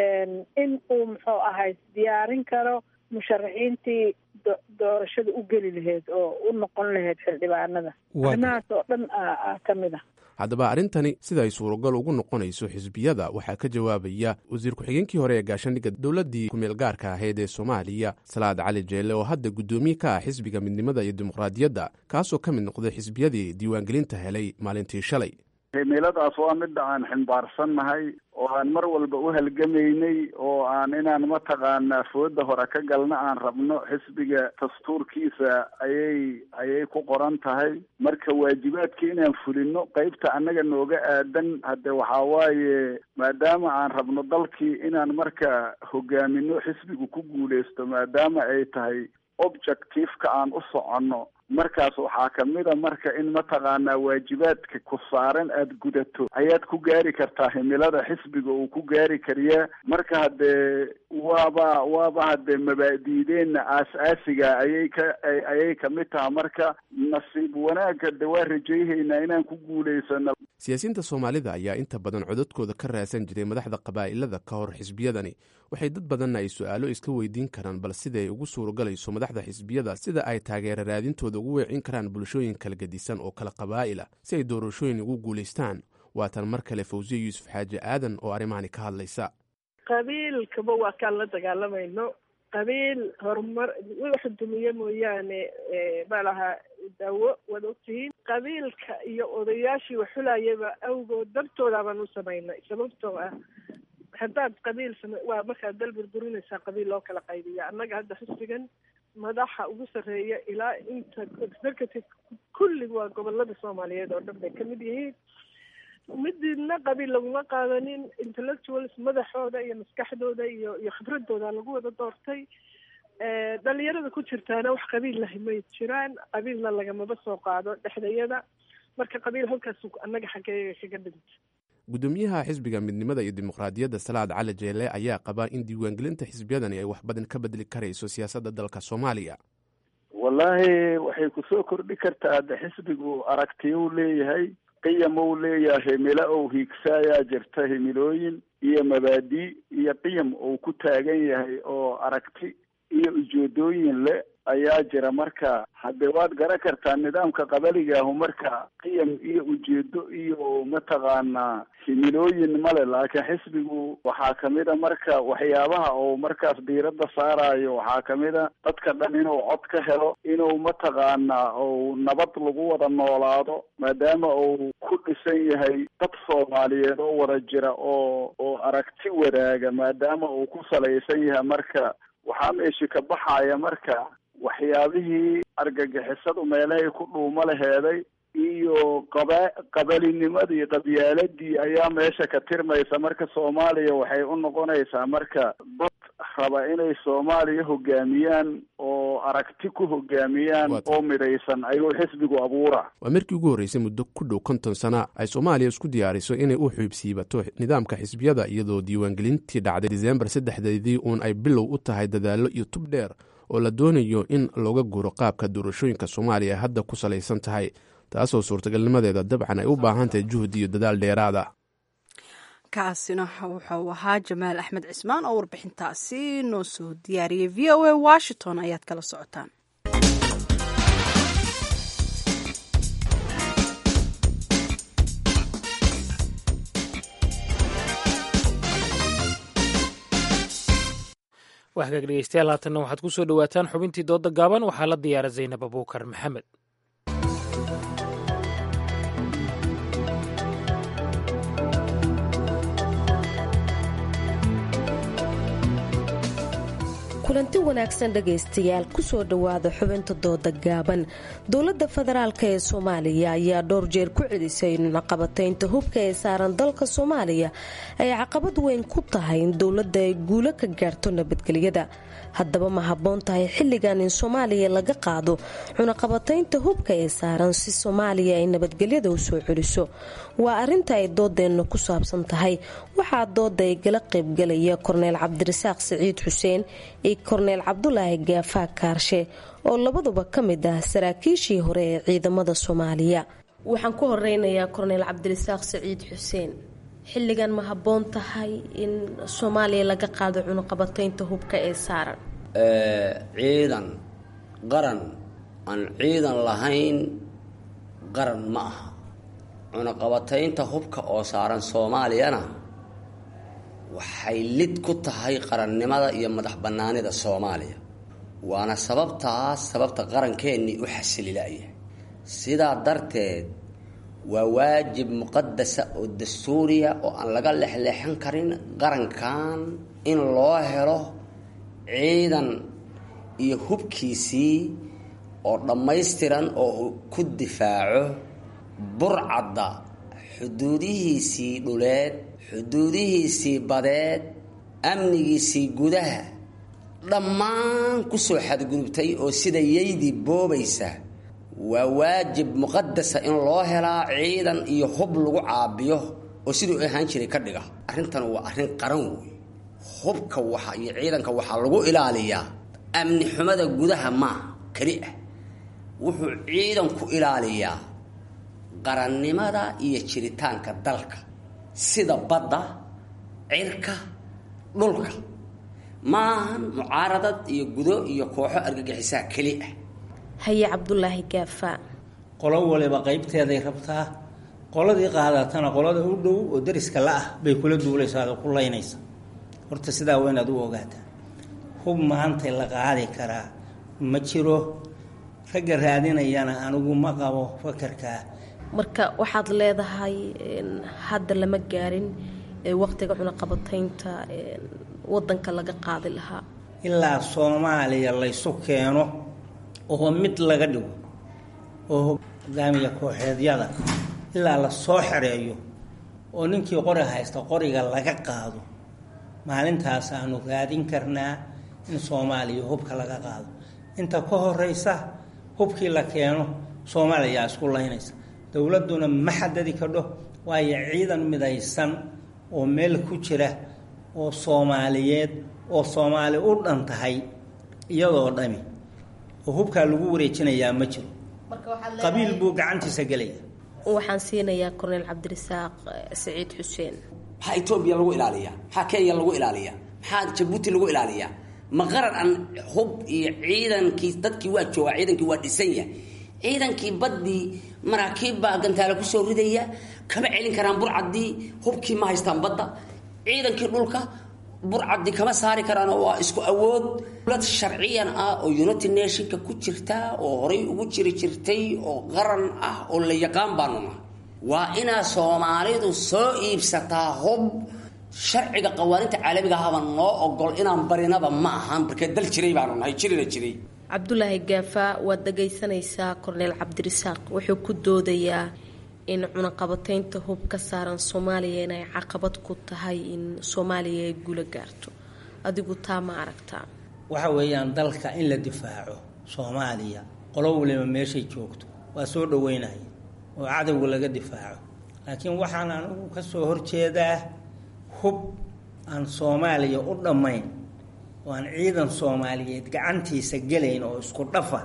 [SPEAKER 22] in uu muxuu ahay diyaarin karo musharaxiintii doorashada u geli lahayd oo u noqon lahayd xildhibaanada arrimahaas oo dhan ka mid ah
[SPEAKER 20] haddaba arrintani sida ay suuragal ugu noqonayso xisbiyada waxaa ka jawaabaya wasiir ku-xigeenkii hore ee gaashaandhigga dowladdii kumeel gaarka ahayd ee soomaaliya salaad cali jeelle oo hadda guddoomiye ka ah xisbiga midnimada iyo dimuqraadiyadda kaasoo ka mid noqday xisbiyadii diiwaangelinta helay maalintii shalay
[SPEAKER 3] himiladaas waa midda aan ximbaarsannahay oo aan mar walba u halgamaynay oo aan inaan mataqaanaa fooda hore ka galna aan rabno xisbiga dastuurkiisa ayay ayay ku qoran tahay marka waajibaadka inaan fulino qeybta annaga nooga aadan hadde waxaa waaye maadaama aan rabno dalkii inaan marka hogaamino xisbigu ku guuleysto maadaama ay tahay objectiveka aan u soconno markaas waxaa kamida marka in mataqaanaa waajibaadka ku saaran aada gudato ayaad ku gaari kartaa himilada xisbiga uu ku gaari kariyaa marka haddee waaba waaba haddee mabaadiideenna aas-aasiga ayay ka ayay kamid taha marka nasiib wanaagga de waa rajayhaynaa inaan ku guulaysano
[SPEAKER 20] siyaasiyiinta soomaalida ayaa inta badan codadkooda ka raadsan jiray madaxda qabaa'ilada ka hor xisbiyadani waxay dad badanna ay su-aalo iska weydiin karaan bal siday ugu suuragalayso madaxda xisbiyada sida ay taageera raadintooda ugu weecin karaan bulshooyin kala gedisan oo kala qabaa'ila si ay doorashooyin ugu guulaystaan waatan mar kale fawsiya yuusuf xaaji aadan oo arrimahani ka hadlaysa
[SPEAKER 21] qabiilkaba waa kaan la dagaalamayno qabiil horumar wax dumiye mooyaane malaha daawo waad ogtihiin qabiilka iyo odayaashii waxulayaba awgood dartooda baan u samaynay sababtoo ah haddaad qabiil sama waa markaad dal burburinaysaa qabiil loo kala qaybiya annaga hadda xisbigan madaxa ugu sarreeya ilaa inta executive kullig waa gobolada soomaaliyeed oo dhan bay kamid yihiin midina qabiil laguma qaadanin intellectuals madaxooda iyo maskaxdooda iyo iyo khibradooda lagu wada doortay dhalinyarada ku jirtaana wax qabiil lahi may jiraan qabiilna lagamaba soo qaado dhexdayada marka qabiil halkaas annaga xaggeega kaga dhintay
[SPEAKER 20] gudoomiyaha xisbiga midnimada iyo dimuqraadiyadda salaad cali jeele ayaa qabaa in diiwaangelinta xisbiyadani ay wax badan ka bedeli karayso siyaasadda dalka soomaaliya
[SPEAKER 3] wallaahi waxay kusoo kordhi kartaa de xisbigu aragtiya u leeyahay qiyam ou leeyahay himilo ou hiigsaayaa jirta himilooyin iyo mabaadi iyo qiyam ou ku taagan yahay oo aragti iyo ujeedooyin le ayaa jira marka haddee waad garan kartaa nidaamka qabaligaahu marka qiyam iyo ujeedo iyo mataqaanaa himilooyin male laakiin xisbigu waxaa kamida marka waxyaabaha uu markaas diiradda saarayo waxaa kamida dadka dhan inuu cod ka helo inuu mataqaanaa uu nabad lagu wada noolaado maadaama uu ku dhisan yahay dad soomaaliyeed oo wada jira oo oo aragti wadaaga maadaama uu ku salaysan yahay marka waxaa meeshi ka baxaya marka waxyaabihii argagixisadu meelahay ku dhuumo laheeday iyo qaba qabalinimadii qabyaaladii ayaa meesha ka tirmaysa marka soomaaliya waxay u noqonaysaa marka dad raba inay soomaaliya hogaamiyaan oo aragti ku hogaamiyaan oo midaysan ayuu xisbigu abuura
[SPEAKER 20] waa markii ugu horreysay muddo ku dhow konton sana ay soomaaliya isku diyaariso inay u xiibsiibato nidaamka xisbiyada iyadoo diiwaangelintii dhacday diseembar saddexdeedii uun ay bilow u tahay dadaallo iyo tub dheer oo la doonayo in looga guuro qaabka doorashooyinka soomaaliya hadda ku salaysan tahay taasoo suurtagalnimadeeda dabcan ay u baahan tahay juhdi iyo dadaal dheeraada
[SPEAKER 1] kaasina wuxuu ahaa jamaal axmed cismaan oo warbixintaasi noo soo diyaariyey v o a washington ayaad kala socotaan
[SPEAKER 2] waa hagaag dhegeystayaal haatanna waxaad ku soo dhowaataan xubintii dooda gaaban waxaa la diyaara zaynab abuukar maxamed
[SPEAKER 5] kulanti wanaagsan dhegaystayaal kusoo dhowaada xubinta dooda gaaban dowladda federaalk ee soomaaliya ayaa dhowr jeer ku celisay in caqabataynta hubka ee saaran dalka soomaaliya ay caqabad weyn ku tahay in dowladda ay guulo ka gaarto nabadgelyada haddaba ma habboon tahay xilligan in soomaaliya laga qaado cunaqabataynta hubka ee saaran si soomaaliya ay nabadgelyada u soo celiso waa arinta ay doodeenna ku saabsan tahay waxaa dooda ay gala qaybgalaya korneyl cabdirasaaq siciid xuseen iyo korneyl cabdulaahi gaafaa kaarshe oo labaduba ka mid ah saraakiishii hore ee ciidamada soomaaliya waxaan ku horeynayaa korneyl cabdirasaaq siciid xuseen xilligan ma habboon tahay in soomaaliya laga qaado cunuqabataynta hubka ee saaran
[SPEAKER 23] ciidan qaran aan ciidan lahayn qaran ma aha cunuqabataynta hubka oo saaran soomaaliyana waxay lid ku tahay qarannimada iyo madax bannaanida soomaaliya waana sababtaas sababta qarankeenii u xasililaya sidaa darteed waa waajib muqadasa oo dastuuriya oo aan laga lexleexan karin qarankan in loo helo ciidan iyo hubkiisii oo dhammaystiran oo uu ku difaaco burcadda xuduudihiisii dhuleed xuduudihiisii badeed amnigiisii gudaha dhammaan kusoo xadgudubtay oo sida yaydii boobaysa waa waajib muqadasa in loo helaa ciidan iyo hub lagu caabiyo oo siduu ahaan jiray ka dhiga arrintan waa arrin qaran wey hubka waxa iyo ciidanka waxaa lagu ilaaliyaa amni xumada gudaha maaha keli ah wuxuu ciidanku ilaaliyaa qarannimada iyo jiritaanka dalka sida badda cirka dhulka maahan mucaaradad iyo gudo iyo kooxo argagixisaa keli ah
[SPEAKER 5] haye cabdulaahi gaafa
[SPEAKER 4] qolo waliba qaybteeday rabtaa qoladii qaadatana qolada u dhow oo dariska la-ah bay kula duulaysaa oo ku laynaysa horta sidaa waa inaad u ogaataa hub maantay la qaadi karaa ma jiro ragga raadinayana anigu ma qabo fakarkaa
[SPEAKER 5] marka waxaad leedahay hadda lama gaarin waqtiga cunaqabataynta wadanka laga qaadi lahaa
[SPEAKER 4] ilaa soomaaliya laysu keeno oo mid laga dhigo oo hogaamiya kooxeedyada ilaa la soo xereeyo oo ninkii qori haysta qoriga laga qaado maalintaas aanu raadin karnaa in soomaaliya hubka laga qaado inta ka horeysa hubkii la keeno soomaaliyaa isku laynaysa dowladduna ma xadadi kadho waayo ciidan midaysan oo meel ku jira oo soomaaliyeed oo soomaali u dhan tahay iyadoo dhami oo hubkaa lagu wareejinayaa ma jiro qabiil buu gacantiisa gelaya
[SPEAKER 5] waxaan siinayaa korneyl cabdirasaaq saciid xuseen
[SPEAKER 23] maxaa etoobiya lagu ilaaliyaa maxaa kenya lagu ilaaliyaa maxaa jabuuti lagu ilaaliyaa ma qaran aan hub iyo ciidankii dadkii waa joogaa ciidankii waa dhisanya ciidankii baddii maraakiib baa gantaale kusoo ridaya kama celin karaan burcaddii hubkii ma haystaan badda ciidankii dhulka burcaddi kama saari karaanoo waa isku awood dowlad sharciyan ah oo united nationka ku jirta oo horay ugu jiri jirtay oo qaran ah oo la yaqaan baanu nahay waa inaa soomaalidu soo iibsataa hub sharciga qawaaninta caalamiga ahaba noo ogol inaan barinaba ma ahan markee dal jiray baanu nahay jirina jiray
[SPEAKER 5] cabdulaahi gaafa waad dhagaysanaysaa korneyl cabdirasaaq wuxuu ku doodayaa in cunaqabataynta hub ka saaran soomaaliya inay caqabad ku tahay in soomaaliya ay guula gaarto adigu taa ma aragtaa
[SPEAKER 4] waxa weeyaan dalka in la difaaco soomaaliya qolo waliba meeshay joogto waa soo dhaweynaya oo cadowga laga difaaco laakiin waxaan anigu ka soo horjeedaa hub aan soomaaliya u dhammayn oo aan ciidan soomaaliyeed gacantiisa gelayn oo isku dhafa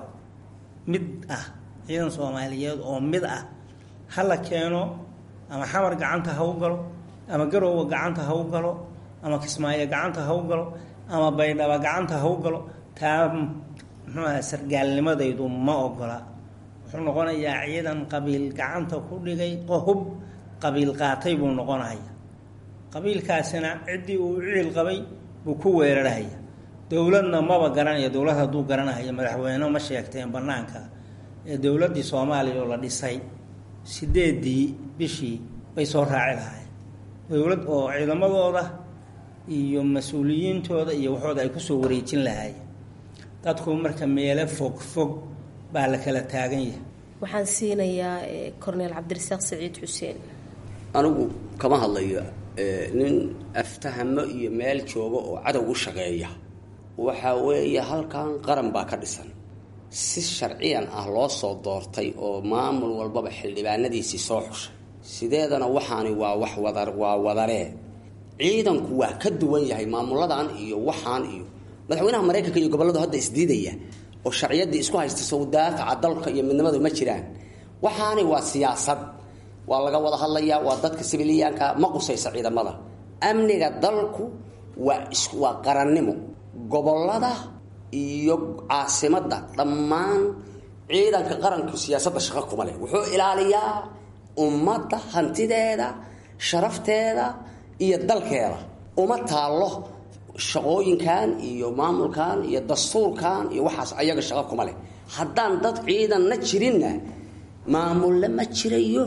[SPEAKER 4] mid ah ciidan soomaaliyeed oo mid ah ha la keeno ama xamar gacanta ha u galo ama garowga gacanta ha u galo ama kismaayo gacanta ha u galo ama baydhaba gacanta ha u galo taa muxuuaha sargaalnimadaydu ma ogola wuxuu noqonayaa ciidan qabiil gacanta ku dhigay hub qabiil qaatay buu noqonaya qabiilkaasina ciddii uu ciil qabay buu ku weerarhaya dowladna maba garanaya dowlad hadduu garanaya madaxweyne ma sheegteen banaanka ee dowladdii soomaaliya oo la dhisay sideedii bishii bay soo raaci lahaayeen dowlad oo ciidamadooda iyo mas-uuliyiintooda iyo waxooda ay kusoo wareejin lahaayeen dadku marka meelo fog fog baa la kala taagan yahay
[SPEAKER 5] waxaan siinayaa corneel cabdirasaaq saciid xuseen
[SPEAKER 23] anigu kama hadlayo nin aftahamo iyo meel jooga oo cadow u shaqeeya waxa weeye halkan qaran baa ka dhisan si sharciyan ah loo soo doortay oo maamul walbaba xildhibaanadiisii soo xushay sideedana waxaani waa wax wada waa wadaree ciidanku waa ka duwan yahay maamuladan iyo waxaan iyo madaxweynaha maraykanka iyo gobolladu hadda isdiidaya oo sharciyadii isku haysta sawdaafaca dalka iyo midnimadu ma jiraan waxaani waa siyaasad waa laga wada hadlayaa waa dadka sibiliyaanka ma qusaysa ciidamada amniga dalku waa waa qarannimo gobolada iyo caasimadda dhammaan ciidanka qaranku siyaasadda shaqo kuma leh wuxuu ilaaliyaa ummadda hantideeda sharafteeda iyo dalkeeda uma taallo shaqooyinkan iyo maamulkan iyo dastuurkan iyo waxaas ayaga shaqo kuma leh haddaan dad ciidanna jirinna maamulle ma jirayo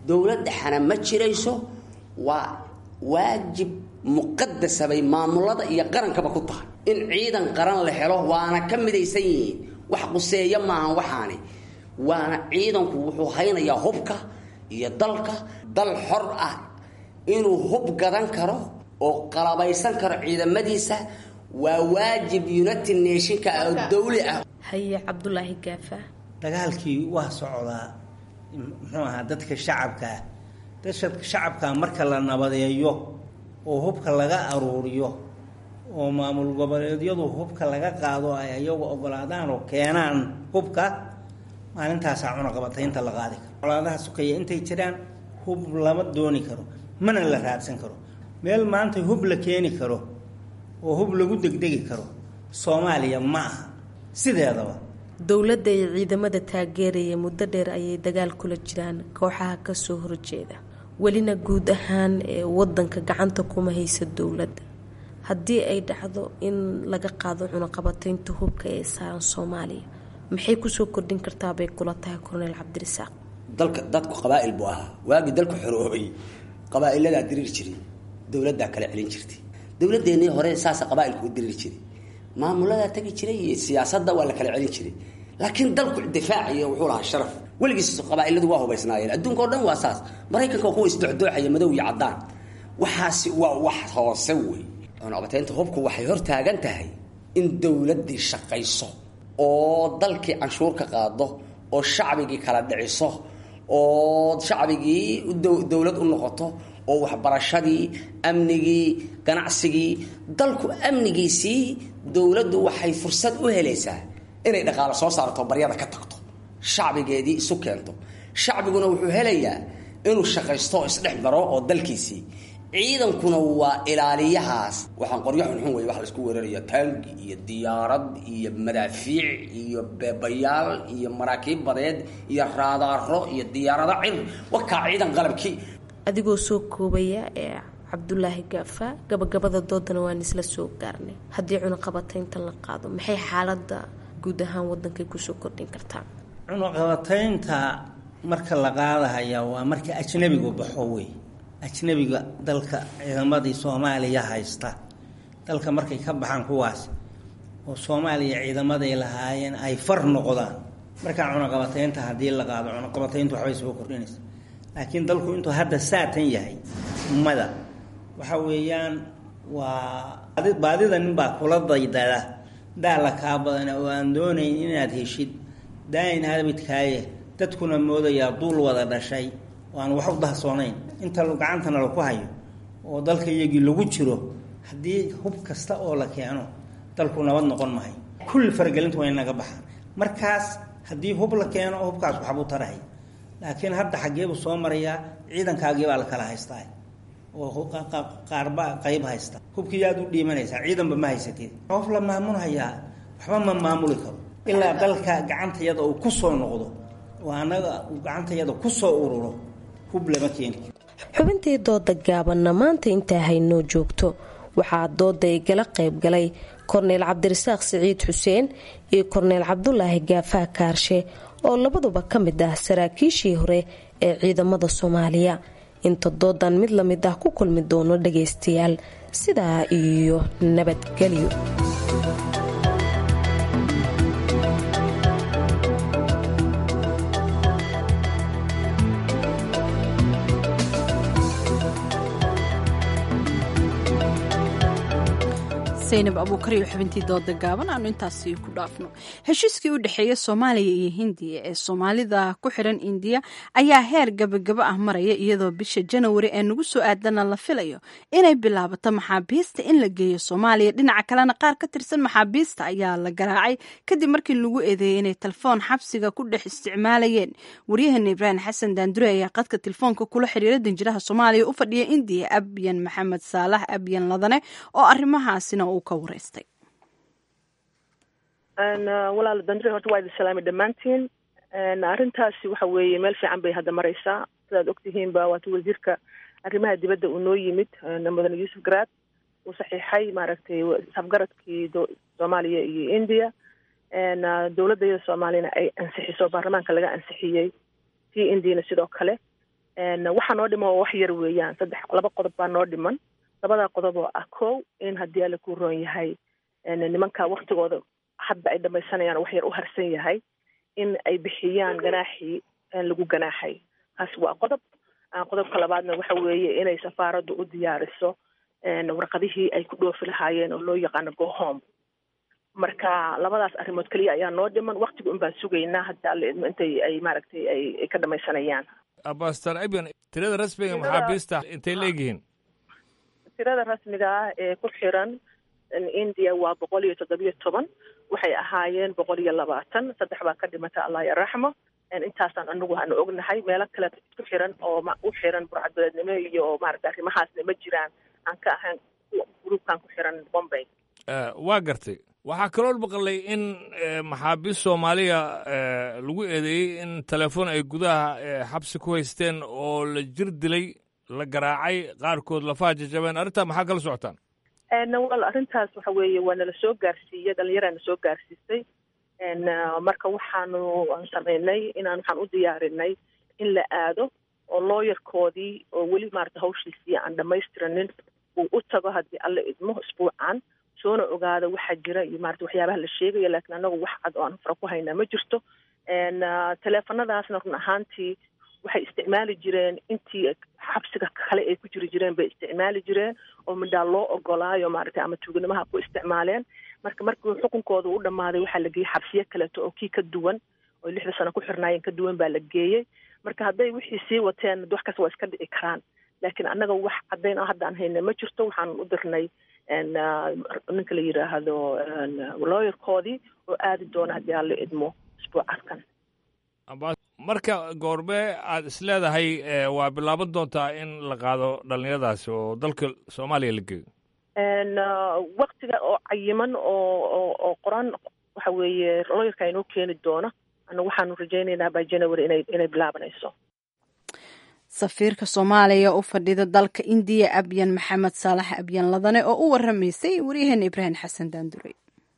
[SPEAKER 23] dowlad dhexana ma jirayso waa waajib muqadasa bay maamulada iyo qarankaba ku tahay in ciidan qaran la helo waana ka midaysan yihiin wax quseeya maahan waxaani waana ciidanku wuxuu haynayaa hubka iyo dalka dal xor ah inuu hub gadan karo oo qalabaysan karo ciidamadiisa waa waajib united nationka oo dawli ah
[SPEAKER 5] haye cabdulaahi gaafa
[SPEAKER 4] dagaalkii waa socdaa muxuu ahaa dadka shacabkaa dadka shacabkaa marka la nabadeeyo oo hubka laga aruuriyo oo maamul goboleedyadu hubka laga qaado ay ayagu ogolaadaan oo keenaan hubka maalintaasaa cunaqabataynta la qaadi karo colaadaha sukaya intay jiraan hub lama dooni karo mana la raadsan karo meel maanta hub la keeni karo oo hub lagu degdegi karo soomaaliya ma aha sideedaba
[SPEAKER 5] dowladda iyo ciidamada taageeraya muddo dheer ayay dagaal kula jiraan kooxaha kasoo horjeeda welina guud ahaan ee wadanka gacanta kuma haysa dowladda haddii ay dhacdo in laga qaado cunaqabataynta hubka ee saaran soomaaliya maxay kusoo kordhin kartaa bay kula tahay korneyl cabdirasaaq
[SPEAKER 23] dalka dadku qabaa'il buu ahaa waagii dalku xoroobay qabaa'iladaa diriir jiray dowladdaa kala celin jirtay dowladeennii hore saasa qabaailku u diriir jiray maamuladaa tegi jiray iyo siyaasadda waa la kala celin jiray laakiin dalku difaaciyo wuxuu lahaa sharaf weligiis qabaailadu waa hubaysnaayeen adduunka o dhan waa saas maraykanka waa kuwa isdocdooxaya madow iyo caddaan waxaasi waa wax hoose wey cunaqabataynta hubku waxay hor taagan tahay in dowladdii shaqayso oo dalkii canshuur ka qaado oo shacbigii kala dhiciso oo shacbigii dowlad u noqoto oo waxbarashadii amnigii ganacsigii dalku amnigiisii dowladdu waxay fursad u helaysaa inay dhaqaalo soo saarto baryada ka tagto shacbigeedii isu keento shacbiguna wuxuu helayaa inuu shaqaysto oo isdhex maro oo dalkiisii ciidankuna waa ilaaliyahaas waxaan qoryo xunxun wey wax laisku weeraraya taangi iyo diyaarad iyo madaafiic iyo beebayaal iyo maraakiib badeed iyo raadaaro iyo diyaarado cir wakaa ciidan qalabkii
[SPEAKER 5] adigoo soo koobaya ee cabdulaahi gaafa gabagabada doodana waan isla soo gaarnay haddii cunaqabataynta la qaado maxay xaalada guud ahaan wadankay kusoo kordhin kartaa
[SPEAKER 4] cunaqabataynta marka la qaadahaya waa marka ajnabigu baxo wey ajnabiga dalka ciidamadii soomaaliya haysta dalka markay ka baxaan kuwaas oo soomaaliya ciidamaday lahaayeen ay far noqdaan markaa cunaqabataynta haddii la qaado cunaqabatayntu waxbay soo kordhinaysa laakiin dalku intuu hadda saatan yahay ummada waxa weeyaan waa baadida ninbaa kula daydada daala kaa badana oo aan doonayn inaad heshid daayin habidkaaye dadkuna moodayaa duul wada dhashay oo aan wax u dahsoonayn inta gacantana laku hayo oo dalka iyagii lagu jiro haddii hub kasta oo la keeno dalku nabad noqon mahay kulli faragelinta waa inaga baxaan markaas haddii hub la keeno hubkaas waxbuu tarahay laakiin hadda xaggeebuu soo marayaa ciidankaagii baa la kala haystaa oo qaarba qayb haysta hubkii aad u dhiimanaysaa ciidanba ma haysatid qof la maamulhayaa waxba ma maamuli karo ilaa dalka gacantayada uu ku soo noqdo oo annaga uu gacantayada ku soo ururo hub lama keeni
[SPEAKER 5] xubintii dooda gaabanna maanta intaa haynoo joogto waxaa dooda igala qayb galay korneyl cabdirasaaq siciid xuseen iyo korneyl cabdulaahi gaafaa kaarshe oo labaduba ka mid ah saraakiishii hore ee ciidamada soomaaliya inta doodan mid la mid ah ku kulmi doono dhagaystayaal sidaa iyo nabadgelyo
[SPEAKER 1] saynab abuukar iyo xubintii dooda gaaban aanu intaasi ku dhaafno heshiiskii u dhexeeya soomaaliya iyo hindiya ee soomaalida ku xidhan indiya ayaa heer gabagaba ah maraya iyadoo bisha janawari ee nagu soo aadana la filayo inay bilaabato maxaabiista in la geeyo soomaaliya dhinaca kalena qaar ka tirsan maxaabiista ayaa la garaacay kadib markii lagu eedeeyay inay telefoon xabsiga ku dhex isticmaalayeen waryaheena ibraahim xasan daandure ayaa qadka telefoonka kula xiriira danjiraha soomaaliya u fadhiya indiya abyan maxamed saalax abyan ladane oo arrimahaasina uu ka wareystay
[SPEAKER 6] walaal dandire horta waa idin salaamay dhammaantiin arrintaasi waxa weeye meel fiican bay hadda maraysaa sidaad ogtihiinba waata wasiirka arrimaha dibadda uu noo yimid mudane yuusuf garaad uu saxiixay maaragtay isafgaradkii soomaaliya iyo india dowladda iyada soomaaliyana ay ansixiso baarlamaanka laga ansixiyey tii indiana sidoo kale waxaa noo dhiman waa wax yar weeyaan saddex laba qodob baa noo dhiman labadaa qodob oo ah kow in haddii alla ku roon yahay nimanka waktigooda hadda ay dhamaysanayaan wax yar u harsan yahay in ay bixiyaan ganaaxii lagu ganaaxay kaasi waa qodob qodobka labaadna waxa weeye inay safaaraddu u diyaariso warqadihii ay ku dhoofi lahaayeen oo loo yaqaano go home marka labadaas arrimood keliya ayaa noo dhiman waktiga un baan sugaynaa hadda alla idmo intay ay maaragtay ay ka dhamaysanayaan
[SPEAKER 7] abastar abian tirada rasmiga maxaabiista intay leegyihiin
[SPEAKER 6] tirada rasmiga ah ee ku xiran india waa boqol iyo toddobiyo toban waxay ahaayeen boqol iyo labaatan saddex baa ka dhimata allah yaraxmo intaasaan anagu aanu ognahay meelo kale ku xiran oo u xiran burcadbeednimo iyo maarata arrimahaasna ma jiraan aan ka ahayn gruubkan ku xiran bombay
[SPEAKER 7] waa gartay waxaa kaloo maqlay in maxaabiist soomaaliya lagu eedeeyey in telefoon ay gudaha xabsi ku haysteen oo la jir dilay la garaacay qaarkood lafaha jajabeen arrintaa maxaa kala socotaan
[SPEAKER 6] wal arrintaas waxa weeye waa nala soo gaarsiiyey dhalinyaraana soo gaarsiisay marka waxaanu samaynay inaan waxaan u diyaarinay in la aado oo looyarkoodii oo weli maarata hawshiisii aan dhammaystiranin uu u tago haddii alla idmo isbuucan soona ogaada waxaa jira iyo maarata waxyaabaha la sheegaya laakiin anagu wax cad oo aan fara ku haynaa ma jirto teleefanadaasna run ahaantii waxay isticmaali jireen intii xabsiga kale ay ku jiri jireen bay isticmaali jireen oo midhaa loo ogolaayo maaragtay ama tuuganimaha ku isticmaaleen marka markii xukunkooda u dhammaaday waxaa la geeyey xabsiyo kaleeto oo kii ka duwan oo lixda sano ku xirnaayeen ka duwan baa la geeyey marka hadday wixii sii wateen wax kasta waa iska dhici karaan laakiin annaga wax caddayn oo hadda aan hayna ma jirto waxaan u dirnay ninka la yidhaahdo looyarkoodii oo aadi doona haddii aan la idmo isbuucadkan
[SPEAKER 7] marka goormee aad is leedahay waa bilaaban doontaa in la qaado dhallinyaradaasi oo dalka soomaaliya la geeyo
[SPEAKER 6] waktiga oo cayiman oo oo oo qoran waxa weeye looyarka inoo keeni doona anagu waxaanu rajaynaynaa by january inay inay bilaabanayso
[SPEAKER 1] safiirka soomaaliya u fadhida dalka indiya abyan maxamed saalax abyan ladane oo u waramaysay waryaheena ibraahim xasan daandurey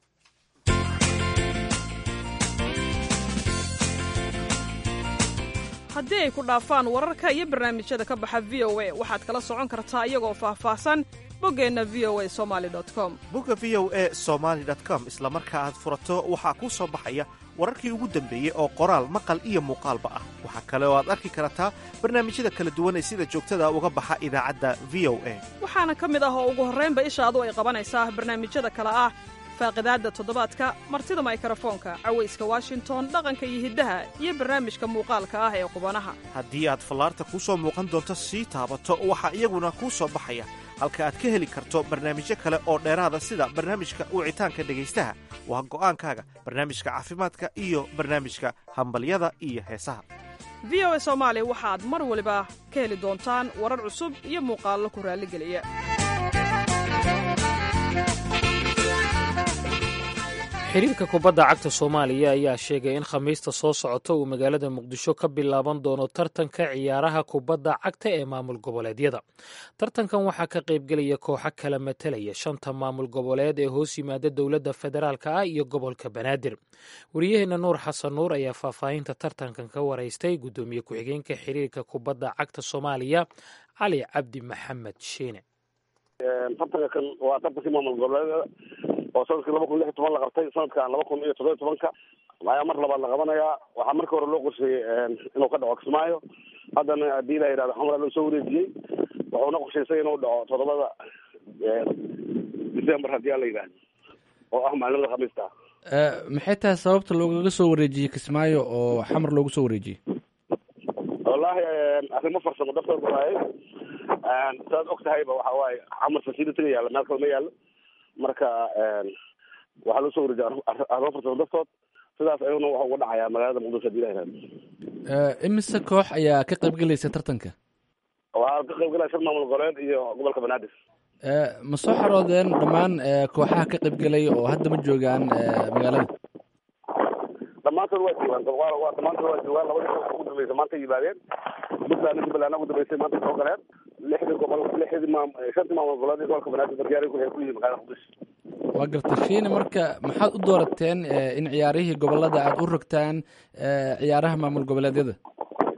[SPEAKER 9] haddii ay ku dhaafaan wararka iyo barnaamijyada ka baxa v o a waxaad kala socon kartaa iyagoo faahfaahsan boggeenna v o a somali com
[SPEAKER 10] bogga v o a somaali com isla marka aad furato waxaa kuu soo baxaya wararkii ugu dambeeyey oo qoraal maqal iyo muuqaalba ah waxaa kale oo aad arki kartaa barnaamijyada kala duwan ee sida joogtada uga baxa idaacadda v o a
[SPEAKER 9] waxaana ka mid ah oo ugu horraynba ishaadu ay qabanaysaa barnaamijyada kale ah faaqidaadda toddobaadka martida maykarafoonka cawayska washington dhaqanka iyo hiddaha iyo barnaamijka muuqaalka ah ee qubanaha
[SPEAKER 10] haddii aad fallaarta kuu soo muuqan doonto sii taabato waxaa iyaguna kuu soo baxaya halka aad ka heli karto barnaamijyo kale oo dheeraada sida barnaamijka wicitaanka dhegaystaha waa go'aankaaga barnaamijka caafimaadka iyo barnaamijka hambalyada iyo heesaha
[SPEAKER 9] v o a soomaali waxaad mar waliba ka heli doontaan warar cusub iyo muuqaallo ku raalligeliya
[SPEAKER 2] xiriirka kubadda cagta soomaaliya ayaa sheegay in khamiista soo socota uu magaalada muqdisho ka bilaaban doono tartanka ciyaaraha kubadda cagta ee maamul goboleedyada tartankan waxaa ka qaybgelaya kooxo kala matalaya shanta maamul goboleed ee hoos yimaada dowladda federaalk ah iyo gobolka banaadir wariyaheenna nuur xasan nuur ayaa faahfaahinta tartankan ka waraystay guddoomiye ku-xigeenka xiriirka kubadda cagta soomaaliya cali cabdi maxamed shiine
[SPEAKER 19] tartanka kan waa tartankii maamul goboleedyada oo sanadkii laba kun lix iyo toban la qabtay sanadkan laba kun iyo toddobiyo tobanka ayaa mar labaad la qabanayaa waxaa markii hore loo qorsheeyey inuu ka dhaco kismaayo haddana haddii la yidhahdo xamra loo soo wareejiyey wuxuuna qorshaysay inuu dhaco toddobada december haddii la yidhahdo oo ah maalimada khamiista
[SPEAKER 24] maxay tahay sababta loogaga soo wareejiyey kismaayo oo xamar loogu soo wareejiyey
[SPEAKER 19] wallaahi arrimo farsamo dartood waaye saad og tahayba waxa waaye xamar facilitiga yaalla meel kale ma yaallo marka waxaa loo soo wareejiya arrimo farsamo dartood sidaas ayuuna waxa uga dhacayaa magaalada muqdisho hadii la yihahdo
[SPEAKER 24] imise koox ayaa ka qaybgelaysa tartanka
[SPEAKER 19] waxaa ka qaybgalaya shan maamul goboleed iyo gobolka banaadir
[SPEAKER 24] ma soo xaroodeen dhammaan kooxaha ka qaybgelaya oo hadda ma joogaan magaalada
[SPEAKER 19] dhammaantood waa joogaan waa dhammaantood waa joogaan labadii ugu dambeysay maanta yimaadeen puntland jubbaland ugu dambeysay maanta soo galeen lixdii gobol lixdii maam shantii maamul goboleed iyo gobolka banaadir bargaari waxay ku yihiin magaalada muqdisho
[SPEAKER 24] waa garta shiine marka maxaad u doorateen in ciyaarihii gobolada aada u rogtaan ciyaaraha maamul goboleedyada
[SPEAKER 19] sidaad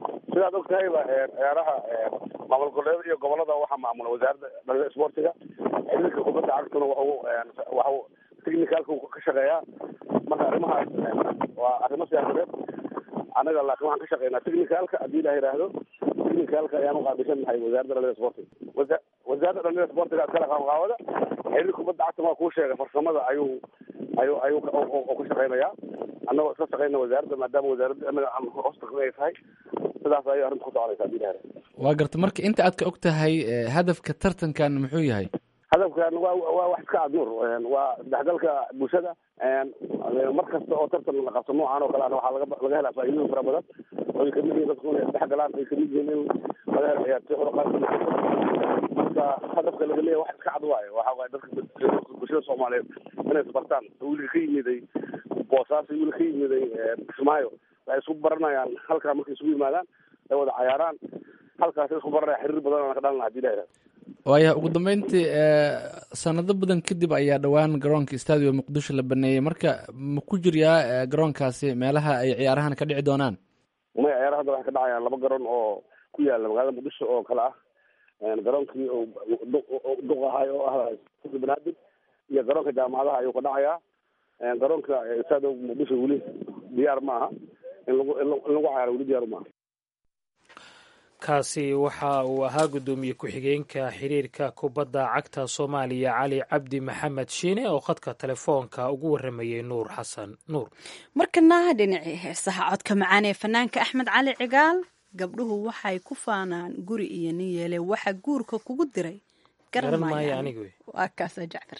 [SPEAKER 8] sidaad og tahayba ciyaaraha maamul goboleeda iyo gobolada waxaa maamula wasaaradda dhalida sportiga xiriirka kubadda cagtuna waxu waxu technicalka ka shaqeeyaa marka arrimahaas waa arrimo siyaasadeed anaga laakiin waxaan ka shaqeynaa technicalka haddii la yidhaahdo technicalka ayaan uqaabilsan nahay wasaaradda dhalida sportiga wasa wasaaradda dhalida sportiga askala qaabqaabada xiriirka kubadda cagta waa kuu sheegay farsamada ayuu ayuu ayuu ka shaqeynayaa annagoo iska shaqeyna wasaaradda maadaama wasaaradda anaga aan hoos taqni ay tahay sidaas ayay arrinta ku soconaysa haddii la yidhahdo
[SPEAKER 24] waa garta marka inta aad ka og tahay hadafka tartankan muxuu yahay
[SPEAKER 8] hadafkan waa waa wax iska adnuur waa dhexgalka bulshada mar kasta oo tartan la qabto noocan oo kale ana waxaa laga laga helaa faa'iidooyin fara badan oy kamid yihiin dadku inay isdhexgalaan ay kamid yihiin in laga helo ciyaartoy xuraqaad marka hadafka laga leeyahay wax iska cad waayo waxa waaye dadka bulshada soomaaliyeed inay isbartaan wiilka ka yimiday boosaaso wiilka ka yimiday kismaayo waxay isku baranayaan halkaa markay isugu yimaadaan ay wada cayaaraan halkaasay isku baranaya xiriir badan aan ka dhalana hadii la yidhahdo
[SPEAKER 24] waaya ugu dambeyntii sanado badan kadib ayaa dhowaan garoonka stadio muqdisho la baneeyey marka ma ku jiryaa garoonkaasi meelaha ay ciyaarahan ka dhici doonaan
[SPEAKER 8] maya ciyaaraha hadda waxay ka dhacayaan laba garoon oo ku yaala magaalada muqdisho oo kale ah garoonkii duq ahay oo ah banaadir iyo garoonka jaamacadaha ayuu ka dhacayaa garoonka stadio muqdisho weli diyaar ma aha in lagu in lagu cayaaro weli diyaar maaha
[SPEAKER 2] kaasi waxa uu ahaa guddoomiye ku-xigeenka xiriirka kubadda cagta soomaaliya cali cabdi maxamed shiine oo khadka telefoonka ugu waramayey nuur xasan nuur
[SPEAKER 1] markana dhinacii heesaha codka macaan ee fanaanka axmed cali cigaal gabdhuhu waxay ku faanaan guri iyo nin yeele waxa guurka kugu diray
[SPEAKER 2] garamaayo anigu
[SPEAKER 1] waa kaasa jacfar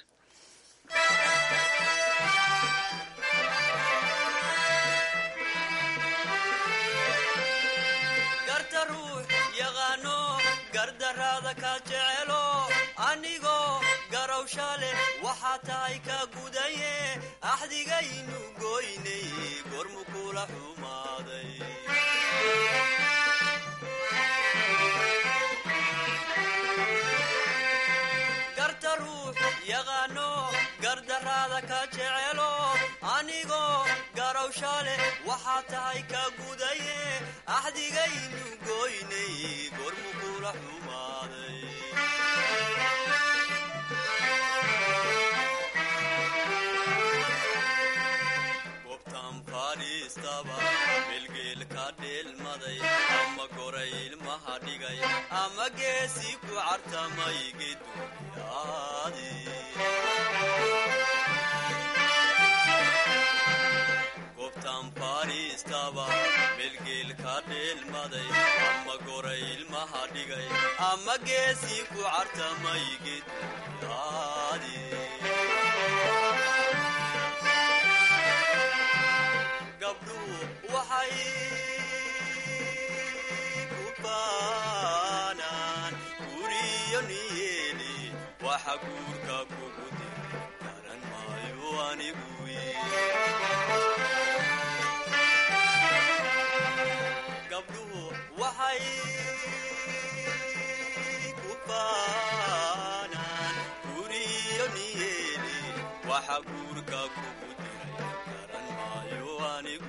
[SPEAKER 11] anigoo garawsha leh waxaa tahay ka gudaye axdigaynu goynay gormu kula xumaaday garta ruux yaqaano gardaraada ka jecelo anigoo garawsha leh waxaa tahay ka gudaye axdigaynu goynay gormu kula xumaaday melgeelka dheelmaday ama goray ilmaha dhigay ama geesi ku cartamay geduyaadi gobtan faristaba melgeelka dheelmaday ama goray ilmaha dhigay ama geesi ku cartamay geduyaadi waxay ku baanaan guriyo niyeeli waxa guurka kugu diri garan maayo anigu gabdhuhu waxay ku baanaan guriyo niyeeli waxa guurka kugu diray garan maayo anigu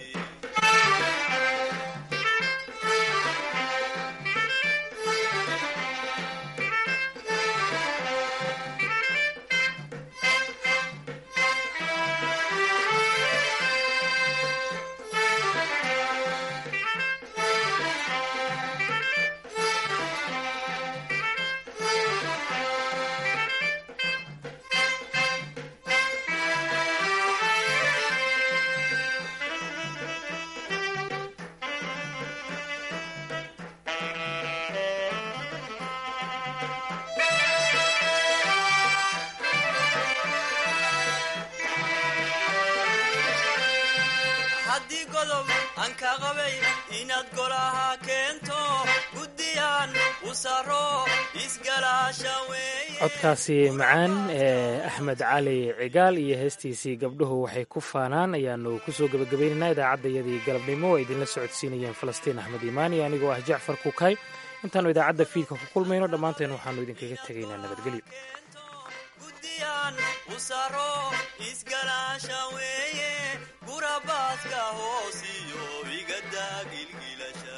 [SPEAKER 11] haddii godob aan ka qabay inaad golaha keento guddiyaan u saro isgalaasha weeye
[SPEAKER 2] codkaasi macaan ee axmed cali cigaal iyo heestiisii gabdhuhu waxay ku faanaan ayaanu kusoo gebagabaynaynaa idaacaddayadii galabnimo oo idinla socodsiinayeen falastiin axmed iimaan iyo anigoo ah jacfar kukay intaannu idaacadda fiidka ku kulmayno dhammaanteen waxaannu idinkaga tegaynaa nabadgelyo
[SPEAKER 11] u saro isgalaasha weeye gurabaaska hoosiyo igadaa gilgilasha